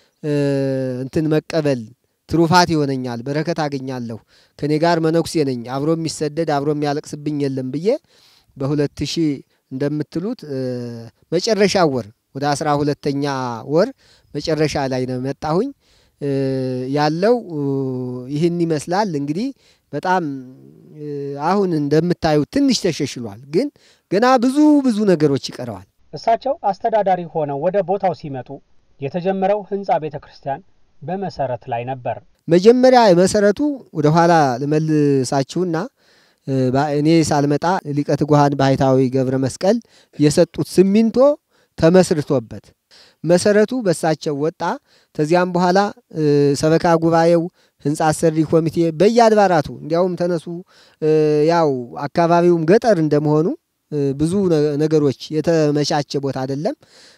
እንትን መቀበል ትሩፋት ይሆነኛል፣ በረከት አገኛለሁ፣ ከኔ ጋር መነኩሴ ነኝ፣ አብሮ የሚሰደድ አብሮ የሚያለቅስብኝ የለም ብዬ በሁለት ሺህ እንደምትሉት መጨረሻ ወር ወደ አስራ ሁለተኛ ወር መጨረሻ ላይ ነው መጣሁኝ። ያለው ይህን ይመስላል። እንግዲህ በጣም አሁን እንደምታዩት ትንሽ ተሸሽሏል፣ ግን ገና ብዙ ብዙ ነገሮች ይቀረዋል። እሳቸው አስተዳዳሪ ሆነው ወደ ቦታው ሲመጡ የተጀመረው ህንፃ ቤተ ክርስቲያን በመሰረት ላይ ነበር። መጀመሪያ መሰረቱ ወደ ኋላ ልመልሳችሁና እኔ ሳልመጣ ሊቀ ትጉሃን ባህታዊ ገብረ መስቀል የሰጡት ሲሚንቶ ተመስርቶበት መሰረቱ በሳቸው ወጣ። ከዚያም በኋላ ሰበካ ጉባኤው፣ ህንፃ አሰሪ ኮሚቴ በየአድባራቱ እንዲያውም ተነሱ። ያው አካባቢውም ገጠር እንደመሆኑ ብዙ ነገሮች የተመቻቸ ቦታ አይደለም።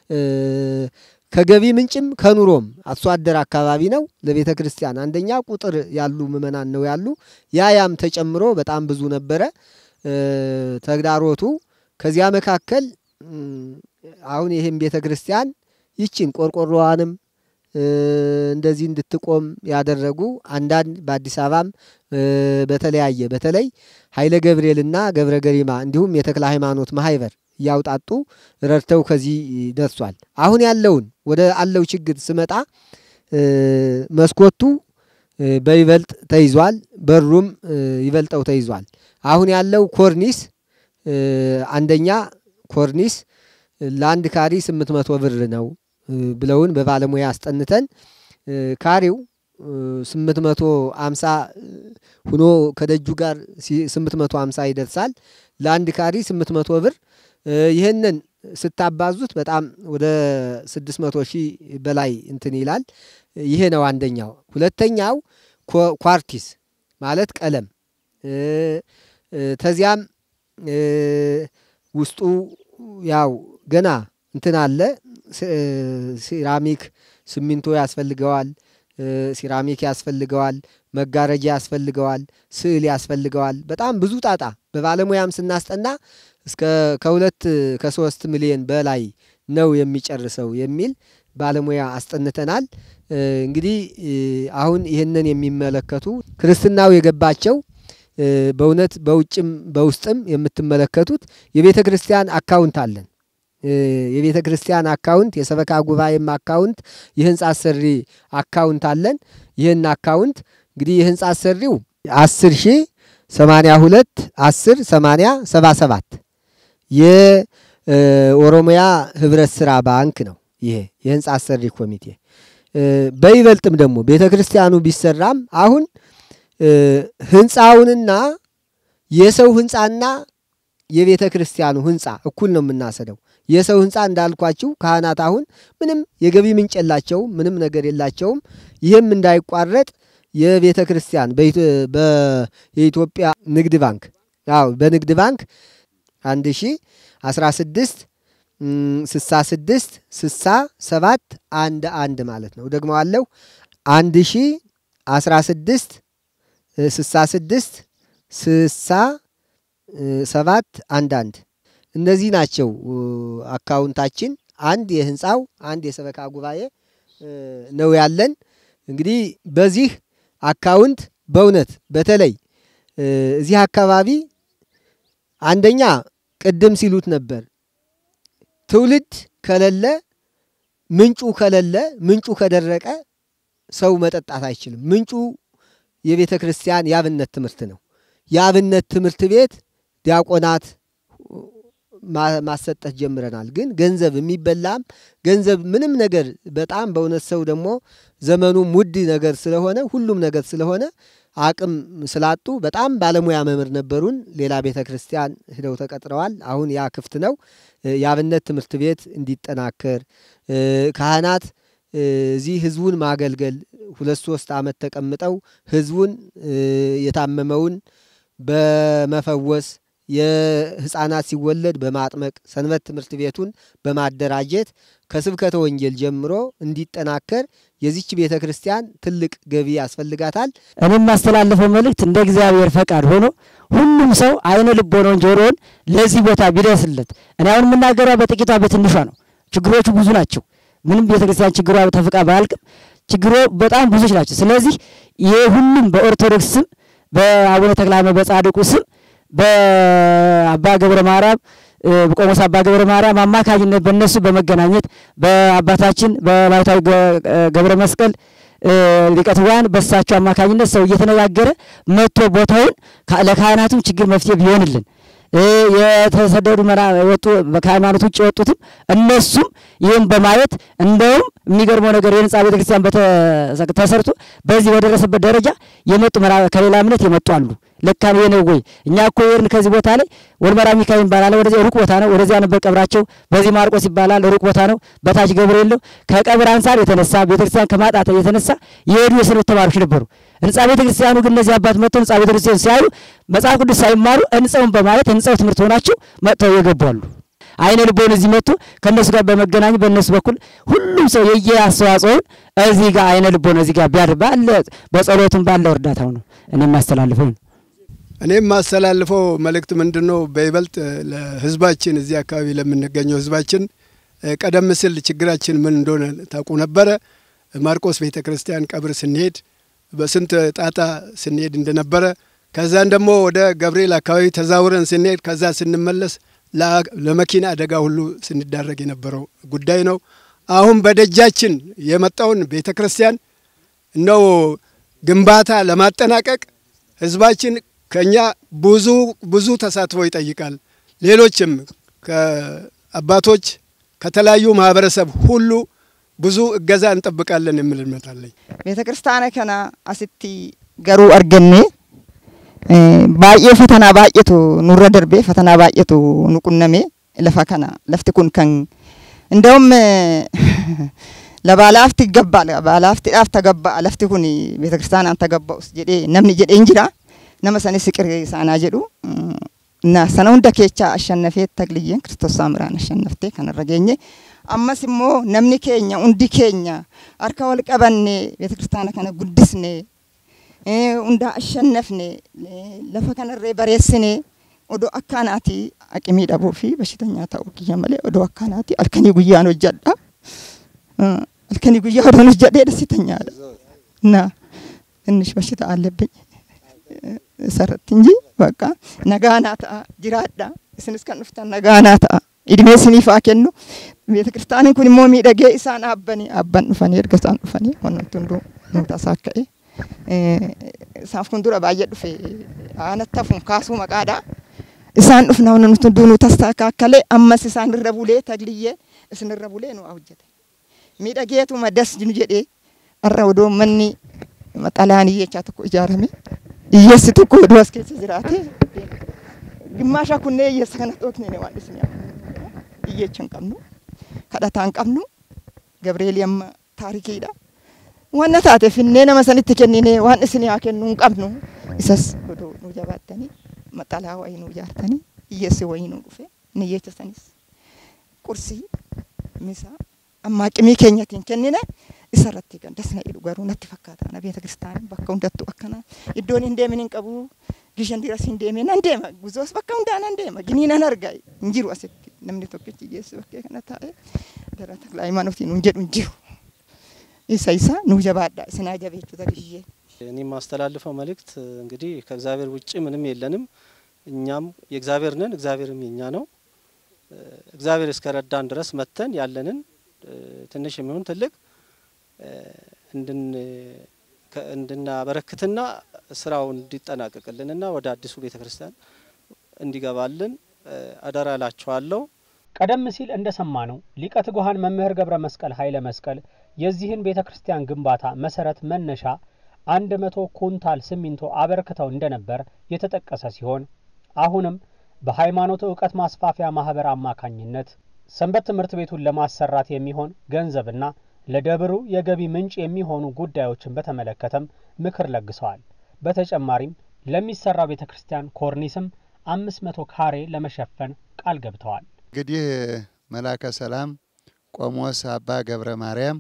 ከገቢ ምንጭም ከኑሮም አርሶ አደር አካባቢ ነው። ለቤተ ክርስቲያን አንደኛ ቁጥር ያሉ ምእመናን ነው ያሉ። ያ ያም ተጨምሮ በጣም ብዙ ነበረ ተግዳሮቱ። ከዚያ መካከል አሁን ይህም ቤተ ክርስቲያን ይችን ቆርቆሮዋንም እንደዚህ እንድትቆም ያደረጉ አንዳንድ በአዲስ አበባም በተለያየ በተለይ ኃይለ ገብርኤልና ገብረ ገሪማ እንዲሁም የተክለ ሃይማኖት ማህበር እያውጣጡ ረድተው ከዚህ ደርሷል። አሁን ያለውን ወደ አለው ችግር ስመጣ መስኮቱ በይበልጥ ተይዟል፣ በሩም ይበልጠው ተይዟል። አሁን ያለው ኮርኒስ አንደኛ ኮርኒስ ለአንድ ካሪ ስምንት መቶ ብር ነው ብለውን በባለሙያ አስጠንተን ካሬው ስምንት መቶ አምሳ ሁኖ ከደጁ ጋር ስምንት መቶ አምሳ ይደርሳል። ለአንድ ካሪ ስምንት መቶ ብር ይህንን ስታባዙት በጣም ወደ ስድስት መቶ ሺህ በላይ እንትን ይላል። ይሄ ነው አንደኛው። ሁለተኛው ኳርቲስ ማለት ቀለም ተዚያም ውስጡ ያው ገና እንትን አለ ሴራሚክ ሲሚንቶ ያስፈልገዋል። ሲራሚክ ያስፈልገዋል። መጋረጃ ያስፈልገዋል። ስዕል ያስፈልገዋል። በጣም ብዙ ጣጣ በባለሙያም ስናስጠና እስከ ከሁለት ከሶስት ሚሊዮን በላይ ነው የሚጨርሰው የሚል ባለሙያ አስጠንተናል። እንግዲህ አሁን ይህንን የሚመለከቱ ክርስትናው የገባቸው በእውነት በውጭም በውስጥም የምትመለከቱት የቤተ ክርስቲያን አካውንት አለን። የቤተ ክርስቲያን አካውንት፣ የሰበካ ጉባኤም አካውንት፣ የህንፃ አሰሪ አካውንት አለን። ይህን አካውንት እንግዲህ የህንፃ አሰሪው አስር ሺህ ሰማንያ ሁለት አስር ሰማንያ ሰባ ሰባት የኦሮሚያ ህብረት ስራ ባንክ ነው። ይሄ የህንፃ አሰሪ ኮሚቴ በይበልጥም ደግሞ ቤተ ክርስቲያኑ ቢሰራም አሁን ህንፃውንና የሰው ህንፃና የቤተ ክርስቲያኑ ህንፃ እኩል ነው የምናሰደው። የሰው ህንፃ እንዳልኳችሁ ካህናት አሁን ምንም የገቢ ምንጭ የላቸውም፣ ምንም ነገር የላቸውም። ይህም እንዳይቋረጥ የቤተ ክርስቲያን የኢትዮጵያ ንግድ ባንክ አዎ በንግድ ባንክ አንድ ሺ አስራ ስድስት ስሳ ስድስት ስሳ ሰባት አንድ አንድ ማለት ነው። ደግሞ አለው አንድ ሺ አስራ ስድስት ስሳ ስድስት ስሳ ሰባት አንድ አንድ እነዚህ ናቸው አካውንታችን። አንድ የህንፃው አንድ የሰበካ ጉባኤ ነው ያለን። እንግዲህ በዚህ አካውንት በእውነት በተለይ እዚህ አካባቢ አንደኛ ቅድም ሲሉት ነበር ትውልድ ከሌለ ምንጩ ከሌለ ምንጩ ከደረቀ ሰው መጠጣት አይችልም። ምንጩ የቤተ ክርስቲያን የአብነት ትምህርት ነው። የአብነት ትምህርት ቤት ዲያቆናት ማሰጠት ጀምረናል። ግን ገንዘብ የሚበላም ገንዘብ ምንም ነገር በጣም በእውነት ሰው ደግሞ ዘመኑም ውድ ነገር ስለሆነ ሁሉም ነገር ስለሆነ አቅም ስላጡ በጣም ባለሙያ መምህር ነበሩን። ሌላ ቤተ ክርስቲያን ሂደው ተቀጥረዋል። አሁን ያ ክፍት ነው። የአብነት ትምህርት ቤት እንዲጠናከር ካህናት እዚህ ህዝቡን ማገልገል ሁለት ሶስት ዓመት ተቀምጠው ህዝቡን የታመመውን በመፈወስ የህፃናት ሲወለድ በማጥመቅ ሰንበት ትምህርት ቤቱን በማደራጀት ከስብከተ ወንጌል ጀምሮ እንዲጠናከር የዚች ቤተ ክርስቲያን ትልቅ ገቢ ያስፈልጋታል። እኔ የማስተላለፈው መልእክት እንደ እግዚአብሔር ፈቃድ ሆኖ ሁሉም ሰው አይነ ልቦናውን ጆሮውን ለዚህ ቦታ ቢደርስለት። እኔ አሁን የምናገረው በጥቂቷ በትንሿ ነው። ችግሮቹ ብዙ ናቸው። ምንም ቤተ ክርስቲያን ችግሯ ተፍቃ ባያልቅም ችግሮ በጣም ብዙዎች ናቸው። ስለዚህ ይህ ሁሉም በኦርቶዶክስ ስም በአቡነ ተክለ ሃይማኖት በጻድቁ ስም በአባ ገብረ ማርያም ቆሞስ አባ ገብረ ማርያም አማካኝነት በእነሱ በመገናኘት በአባታችን በባሕታዊ ገብረ መስቀል ሊቀትዋን በሳቸው አማካኝነት ሰው እየተነጋገረ መጥቶ ቦታውን ለካህናቱም ችግር መፍትሄ ቢሆንልን የተሰደዱ ወጡ ከሃይማኖት ውጭ የወጡትም እነሱም ይህም በማየት እንደውም የሚገርመው ነገር የህንፃ ቤተክርስቲያን ተሰርቶ በዚህ በደረሰበት ደረጃ የመጡ ከሌላ እምነት የመጡ አሉ። ለካ ነው የነው ወይ እኛ እኮ የርን ከዚህ ቦታ ላይ ወልመራ ሚካኤል ይባላል። ወደዚያ ሩቅ ቦታ ነው። ወደዚያ ነበር ቀብራቸው። በዚህ ማርቆስ ይባላል ሩቅ ቦታ ነው። በታች ገብርኤል ነው። ከቀብር አንጻር የተነሳ ቤተክርስቲያን ከማጣት የተነሳ የሄዱ የሰንበት ተማሪዎች ነበሩ። ህንፃ ቤተክርስቲያኑ ግን እነዚህ አባት መጥተው ህንፃ ቤተክርስቲያኑ ሲያዩ መጽሐፍ ቅዱስ ሳይማሩ ህንፃውን በማየት ህንፃው ትምህርት ሆናቸው መጥተው የገቡ አሉ። አይነ ልቦን እዚህ መጥቶ ከእነሱ ጋር በመገናኘት በእነሱ በኩል ሁሉም ሰው የየ አስተዋጽኦውን እዚህ ጋር አይነ ልቦን እዚህ ጋር ቢያድር ባለ በጸሎቱም ባለው እርዳታው ነው እኔ የማስተላልፈው ነው። እኔ የማስተላልፈው መልእክት ምንድን ነው? በይበልጥ ለህዝባችን እዚህ አካባቢ ለምንገኘው ህዝባችን ቀደም ሲል ችግራችን ምን እንደሆነ ታውቁ ነበረ። ማርቆስ ቤተ ክርስቲያን ቀብር ስንሄድ በስንት ጣጣ ስንሄድ እንደነበረ ከዛን ደግሞ ወደ ገብርኤል አካባቢ ተዛውረን ስንሄድ ከዛ ስንመለስ ለመኪና አደጋ ሁሉ ስንዳረግ የነበረው ጉዳይ ነው። አሁን በደጃችን የመጣውን ቤተ ክርስቲያን ነው ግንባታ ለማጠናቀቅ ህዝባችን ከኛ ብዙ ብዙ ተሳትፎ ይጠይቃል። ሌሎችም ከአባቶች ከተለያዩ ማህበረሰብ ሁሉ ብዙ እገዛ እንጠብቃለን የሚል እምነት አለኝ። ቤተ ክርስቲያነ ከና አስቲ ገሩ አርገኔ baay'ee fatanaa baay'eetu nurra darbee fatanaa baay'eetu nu qunname lafa kana lafti kun kan እንደውም ለባላፍቲ ይገባል ባላፍቲidhaaf tagaa lafti kun ቤተክርስቲያናን ተገባኡስ jedhee namni jedhee hin jira nama sanis siqir isaanaa jedhu እና sana hunda keechaa ashannafee tagliyyeen kiristoos saamiraan ashannaftee kanarra geenye ammas immoo namni keenya hundi keenya harka wal qabannee ቤተክርስቲያana kana guddisnee hundaa ashannafne lafa kanarree bareessinee odoo akkaanaati aqimii dhabuu fi bashitanyaa ta'uu kiyya malee odoo akkaanaati halkanii guyyaan hojjedha. halkanii guyyaa odoon hojjedhee ደስተኛadha እና ትንሽ በሽታ አለብኝ ሰረት እንጂ በቃ ነጋና ta'a jiraadha isinis kan dhuftan nagaanaa ta'a idimee isiniif haa kennu ቤተ ክርስቲያኒin kun immoo miidhagee isaan dhaabbanii abban dhufanii erga isaan dhufanii wanti hunduu nu tasaa ka'e isaaf kun dura baay'ee dhufe aanatti hafuun kaasuu maqaadha. Isaan dhufna wanti nuti hunduu nu tasaakaakkalee ammas isaan irra bulee tagliyyee isin irra bulee nu hojjete. Miidhageetuma das nu jedhee har'a odoo manni maxalaan iyyechaa tokko ijaarame hiyyeessi tokko odoo as keessa jiraate gimmaashaa kunnee hiyyeessa kana dhooknee waan isin iyyecha hin qabnu kadhataa hin qabnu Gabreelii amma taarikiidha. wanna taate finnee nama sanitti kennine waan isin haa kennu hin qabnu isas odoo nu jabaattanii maxalaa wayii nu ijaartanii hiyyeessi wayii nu dhufe ni hiyyecha sanis qursii misaa ammaa qimii keenyatiin kennine isarratti gandasna jedhu garuu natti fakkaata na beeta kiristaanii bakka hundattuu akkana iddoon hin deemin hin qabu gishan diras hin deeme nan deema guzoos bakka hundaa nan deema ginii nan arga hin jiru asitti namni tokkichi hiyyeessi bakkee kana taa'e gara taklaa ሃይማኖtiin hin jedhu hin jiru. isa isa nu ጀባዳ ስና ጀቤቹ ተግዤ እኔ የማስተላልፈው መልእክት እንግዲህ ከእግዚአብሔር ውጭ ምንም የለንም። እኛም የእግዚአብሔር ነን፣ እግዚአብሔርም የኛ ነው። እግዚአብሔር እስከረዳን ድረስ መተን ያለንን ትንሽ የሚሆን ትልቅ እንድናበረክትና ስራው እንዲጠናቀቅልንና ወደ አዲሱ ቤተ ክርስቲያን እንዲገባልን አደራ እላችኋለሁ። ቀደም ሲል እንደሰማነው ሊቀ ትጉሃን መምህር ገብረ መስቀል ኃይለ መስቀል የዚህን ቤተ ክርስቲያን ግንባታ መሰረት መነሻ አንድ መቶ ኩንታል ሲሚንቶ አበርክተው እንደነበር የተጠቀሰ ሲሆን አሁንም በሃይማኖት እውቀት ማስፋፊያ ማህበር አማካኝነት ሰንበት ትምህርት ቤቱን ለማሰራት የሚሆን ገንዘብና ለደብሩ የገቢ ምንጭ የሚሆኑ ጉዳዮችን በተመለከተም ምክር ለግሰዋል። በተጨማሪም ለሚሰራው ቤተ ክርስቲያን ኮርኒስም አምስት መቶ ካሬ ለመሸፈን ቃል ገብተዋል። እንግዲህ መላከ ሰላም ቆሞስ አባ ገብረ ማርያም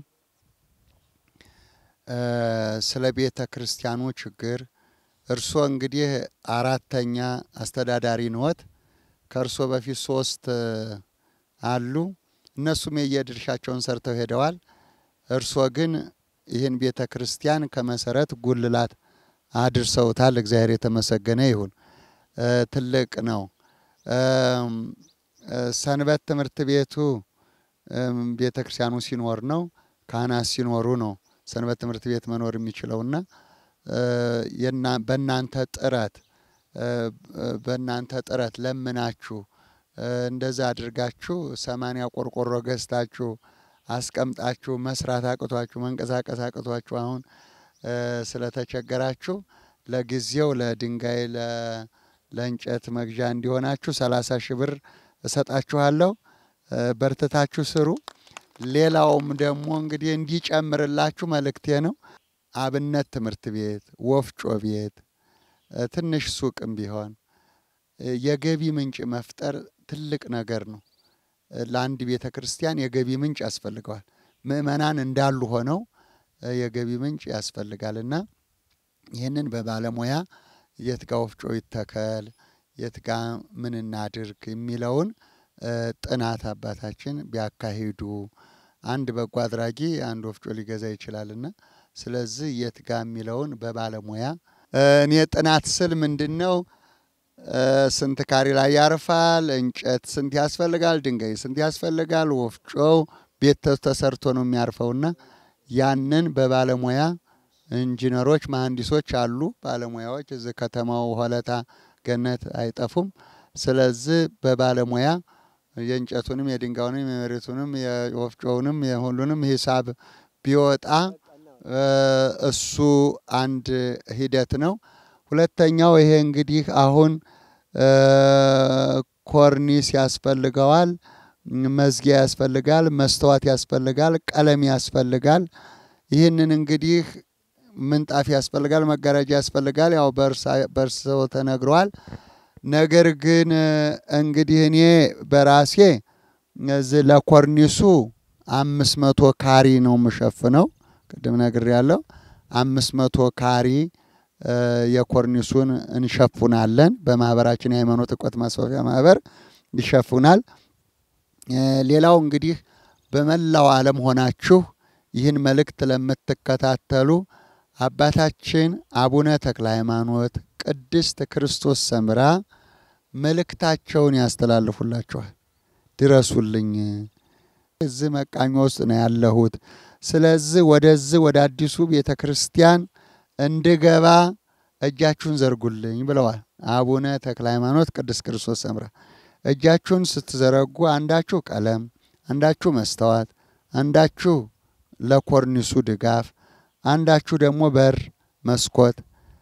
ስለ ቤተ ክርስቲያኑ ችግር እርስዎ እንግዲህ አራተኛ አስተዳዳሪ ነዎት። ከእርሶ በፊት ሶስት አሉ። እነሱም የየድርሻቸውን ሰርተው ሄደዋል። እርሶ ግን ይህን ቤተ ክርስቲያን ከመሰረት ጉልላት አድርሰውታል። እግዚአብሔር የተመሰገነ ይሁን። ትልቅ ነው። ሰንበት ትምህርት ቤቱ ቤተ ክርስቲያኑ ሲኖር ነው፣ ካህናት ሲኖሩ ነው ሰንበት ትምህርት ቤት መኖር የሚችለውና በእናንተ ጥረት በእናንተ ጥረት ለምናችሁ እንደዛ አድርጋችሁ ሰማንያ ቆርቆሮ ገዝታችሁ አስቀምጣችሁ መስራት አቅቷችሁ መንቀሳቀስ አቅቷችሁ አሁን ስለተቸገራችሁ ለጊዜው ለድንጋይ ለእንጨት መግዣ እንዲሆናችሁ ሰላሳ ሺህ ብር እሰጣችኋለሁ። በርትታችሁ ስሩ። ሌላውም ደግሞ እንግዲህ እንዲጨምርላችሁ መልእክቴ ነው። አብነት ትምህርት ቤት፣ ወፍጮ ቤት፣ ትንሽ ሱቅም ቢሆን የገቢ ምንጭ መፍጠር ትልቅ ነገር ነው። ለአንድ ቤተ ክርስቲያን የገቢ ምንጭ ያስፈልገዋል። ምእመናን እንዳሉ ሆነው የገቢ ምንጭ ያስፈልጋልና ይህንን በባለሙያ የት ጋ ወፍጮ ይተከል፣ የት ጋ ምን እናድርግ የሚለውን ጥናት አባታችን ቢያካሂዱ አንድ በጎ አድራጊ አንድ ወፍጮ ሊገዛ ይችላልና ስለዚህ የት ጋ የሚለውን በባለሙያ እኔ ጥናት ስል ምንድን ነው ስንት ካሬ ላይ ያርፋል፣ እንጨት ስንት ያስፈልጋል፣ ድንጋይ ስንት ያስፈልጋል፣ ወፍጮው ቤት ተሰርቶ ነው የሚያርፈውና ያንን በባለሙያ ኢንጂነሮች፣ መሀንዲሶች አሉ ባለሙያዎች እዚህ ከተማው ሆለታ ገነት አይጠፉም። ስለዚህ በባለሙያ የእንጨቱንም የድንጋዩንም የመሬቱንም የወፍጮውንም የሁሉንም ሂሳብ ቢወጣ እሱ አንድ ሂደት ነው። ሁለተኛው ይሄ እንግዲህ አሁን ኮርኒስ ያስፈልገዋል፣ መዝጊያ ያስፈልጋል፣ መስተዋት ያስፈልጋል፣ ቀለም ያስፈልጋል። ይህንን እንግዲህ ምንጣፍ ያስፈልጋል፣ መጋረጃ ያስፈልጋል። ያው በእርስዎ ተነግረዋል። ነገር ግን እንግዲህ እኔ በራሴ እዚህ ለኮርኒሱ አምስት መቶ ካሪ ነው የምሸፍነው። ቅድም ነግሬያለሁ። አምስት መቶ ካሪ የኮርኒሱን እንሸፉናለን። በማህበራችን የሃይማኖት እውቀት ማስፋፊያ ማህበር ይሸፉናል። ሌላው እንግዲህ በመላው ዓለም ሆናችሁ ይህን መልእክት ለምትከታተሉ አባታችን አቡነ ተክለ ሃይማኖት ቅድስት ክርስቶስ ሰምራ መልእክታቸውን ያስተላልፉላችኋል። ድረሱልኝ፣ እዚህ መቃኞ ውስጥ ነው ያለሁት። ስለዚህ ወደዚህ ወደ አዲሱ ቤተ ክርስቲያን እንድገባ እጃችሁን ዘርጉልኝ ብለዋል አቡነ ተክለ ሃይማኖት ቅድስት ክርስቶስ ሰምራ። እጃችሁን ስትዘረጉ አንዳችሁ ቀለም፣ አንዳችሁ መስተዋት፣ አንዳችሁ ለኮርኒሱ ድጋፍ፣ አንዳችሁ ደግሞ በር፣ መስኮት።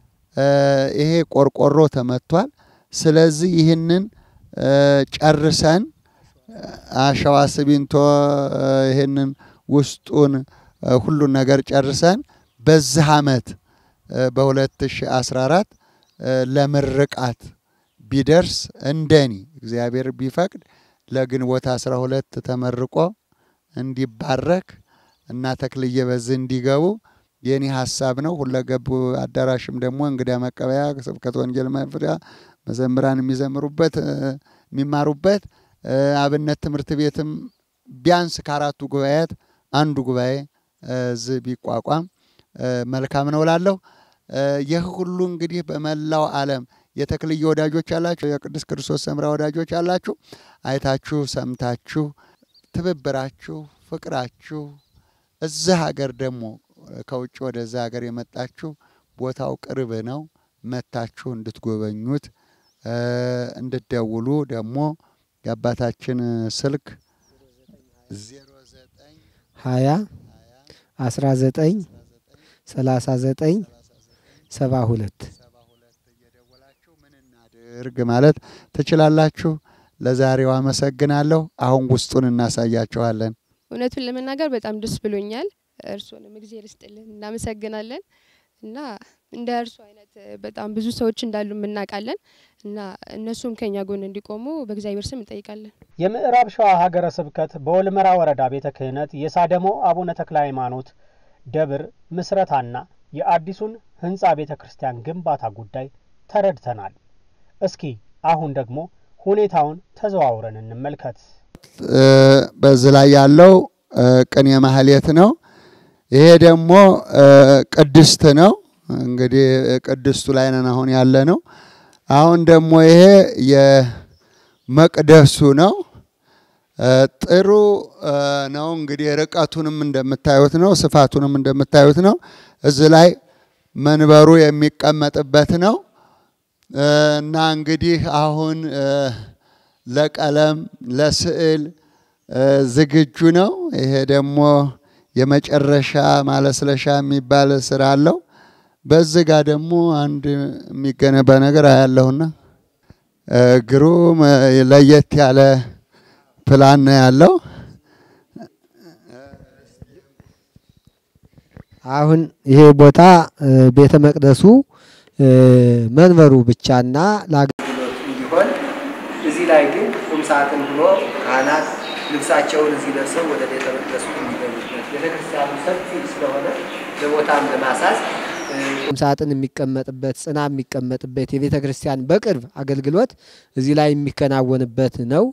ይሄ ቆርቆሮ ተመቷል። ስለዚህ ይህንን ጨርሰን አሸዋ፣ ሲሚንቶ ይህንን ውስጡን ሁሉን ነገር ጨርሰን በዚህ ዓመት በ2014 ለምርቃት ቢደርስ እንደኔ እግዚአብሔር ቢፈቅድ ለግንቦት 12 ተመርቆ እንዲባረክ እና ተክልዬ በዚህ እንዲገቡ የኔ ሀሳብ ነው። ሁለገቡ አዳራሽም ደግሞ እንግዳ መቀበያ፣ ስብከት ወንጌል መፍሪያ፣ መዘምራን የሚዘምሩበት የሚማሩበት አብነት ትምህርት ቤትም ቢያንስ ከአራቱ ጉባኤያት አንዱ ጉባኤ እዚህ ቢቋቋም መልካም ነው እላለሁ። ይህ ሁሉ እንግዲህ በመላው ዓለም የተክልዬ ወዳጆች አላችሁ፣ የቅዱስ ክርስቶስ ሰምራ ወዳጆች አላችሁ። አይታችሁ ሰምታችሁ ትብብራችሁ፣ ፍቅራችሁ እዚህ ሀገር ደግሞ ከውጭ ወደዛ ሀገር የመጣችሁ ቦታው ቅርብ ነው። መታችሁ እንድትጎበኙት እንድትደውሉ ደግሞ የአባታችን ስልክ ሀያ አስራ ዘጠኝ ሰላሳ ዘጠኝ ሰባ ሁለት ድርግ ማለት ትችላላችሁ። ለዛሬው አመሰግናለሁ። አሁን ውስጡን እናሳያችኋለን። እውነቱን ለመናገር በጣም ደስ ብሎኛል። እርስዎንም እግዜር ይስጥልን፣ እናመሰግናለን እና እንደ እርሱ አይነት በጣም ብዙ ሰዎች እንዳሉ እናውቃለን እና እነሱም ከኛ ጎን እንዲቆሙ በእግዚአብሔር ስም እንጠይቃለን። የምዕራብ ሸዋ ሀገረ ስብከት በወልመራ ወረዳ ቤተ ክህነት የሳደሞ አቡነ ተክለ ሃይማኖት ደብር ምስረታና የአዲሱን ህንፃ ቤተ ክርስቲያን ግንባታ ጉዳይ ተረድተናል። እስኪ አሁን ደግሞ ሁኔታውን ተዘዋውረን እንመልከት። በዚህ ላይ ያለው ቅኔ ማህሌት ነው። ይሄ ደግሞ ቅድስት ነው። እንግዲህ ቅድስቱ ላይ ነን አሁን ያለ ነው። አሁን ደግሞ ይሄ የመቅደሱ ነው። ጥሩ ነው። እንግዲህ ርቀቱንም እንደምታዩት ነው፣ ስፋቱንም እንደምታዩት ነው። እዚህ ላይ መንበሩ የሚቀመጥበት ነው እና እንግዲህ አሁን ለቀለም ለስዕል ዝግጁ ነው። ይሄ ደግሞ የመጨረሻ ማለስለሻ የሚባል ስራ አለው። በዚህ ጋር ደግሞ አንድ የሚገነባ ነገር አያለሁና ግሩም ለየት ያለ ፕላን ነው ያለው። አሁን ይሄ ቦታ ቤተ መቅደሱ መንበሩ ብቻና ለአገልግሎት እንዲሆን እዚህ ላይ ግን ቁም ሳጥን ብሎ ካህናት ልብሳቸውን እዚህ ለብሰው ወደ ቤተ መቅደሱ እንዲገቡበት ቤተክርስቲያኑ ሰፊ ስለሆነ ለቦታም ለማሳዝ ቁም ሳጥን የሚቀመጥበት ጽና የሚቀመጥበት የቤተ ክርስቲያን በቅርብ አገልግሎት እዚህ ላይ የሚከናወንበት ነው።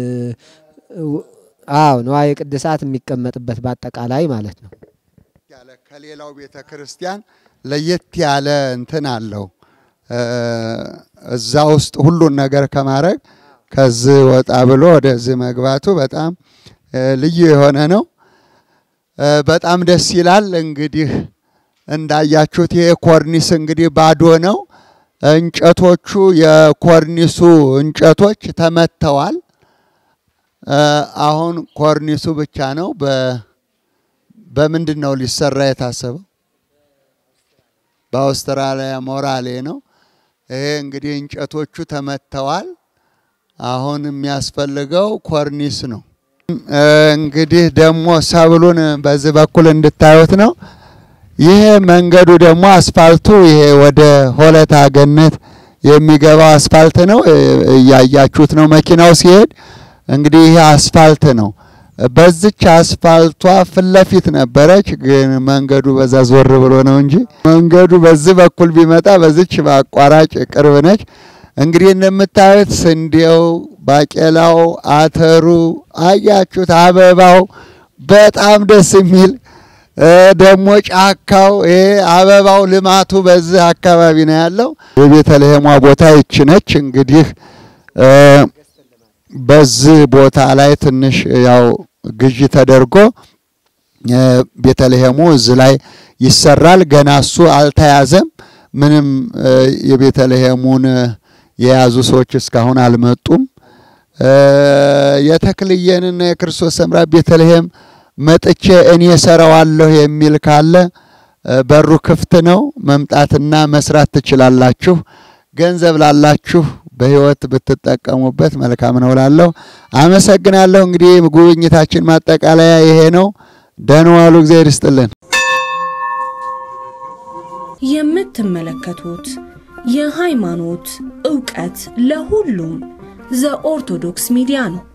አዎ ንዋየ ቅድሳት የሚቀመጥበት በአጠቃላይ ማለት ነው። ያለ ከሌላው ቤተ ክርስቲያን ለየት ያለ እንትን አለው። እዛ ውስጥ ሁሉን ነገር ከማድረግ ከዚህ ወጣ ብሎ ወደዚህ መግባቱ በጣም ልዩ የሆነ ነው። በጣም ደስ ይላል። እንግዲህ እንዳያችሁት ይሄ ኮርኒስ እንግዲህ ባዶ ነው። እንጨቶቹ የኮርኒሱ እንጨቶች ተመተዋል። አሁን ኮርኒሱ ብቻ ነው። በምንድን ነው ሊሰራ የታሰበው? በአውስትራሊያ ሞራሌ ነው። ይሄ እንግዲህ እንጨቶቹ ተመተዋል። አሁን የሚያስፈልገው ኮርኒስ ነው። እንግዲህ ደግሞ ሰብሉን በዚህ በኩል እንድታዩት ነው። ይሄ መንገዱ ደግሞ አስፋልቱ ይሄ ወደ ሆለታ ገነት የሚገባው አስፋልት ነው። እያያችሁት ነው መኪናው ሲሄድ። እንግዲህ ይሄ አስፋልት ነው። በዚች አስፋልቷ ፊት ለፊት ነበረች፣ ግን መንገዱ በዛ ዞር ብሎ ነው እንጂ መንገዱ በዚህ በኩል ቢመጣ በዚች በአቋራጭ ቅርብ ነች። እንግዲህ እንደምታዩት ስንዴው፣ ባቄላው፣ አተሩ አያችሁት፣ አበባው በጣም ደስ የሚል ደግሞ ጫካው ይሄ አበባው ልማቱ በዚህ አካባቢ ነው ያለው። የቤተልሔሟ ቦታ ይች ነች። እንግዲህ በዚህ ቦታ ላይ ትንሽ ያው ግዢ ተደርጎ ቤተልሔሙ እዚህ ላይ ይሰራል። ገና እሱ አልተያዘም። ምንም የቤተልሔሙን የያዙ ሰዎች እስካሁን አልመጡም። የተክልየንና የክርስቶስ ሰምራ ቤተልሔም መጥቼ እኔ ሰራዋለሁ የሚል ካለ በሩ ክፍት ነው። መምጣትና መስራት ትችላላችሁ። ገንዘብ ላላችሁ በህይወት ብትጠቀሙበት መልካም ነው ላለሁ አመሰግናለሁ። እንግዲህ ጉብኝታችን ማጠቃለያ ይሄ ነው። ደህና ዋሉ። እግዚአብሔር ይስጥልን። የምትመለከቱት የሃይማኖት ዕውቀት ለሁሉም ዘኦርቶዶክስ ሚዲያ ነው።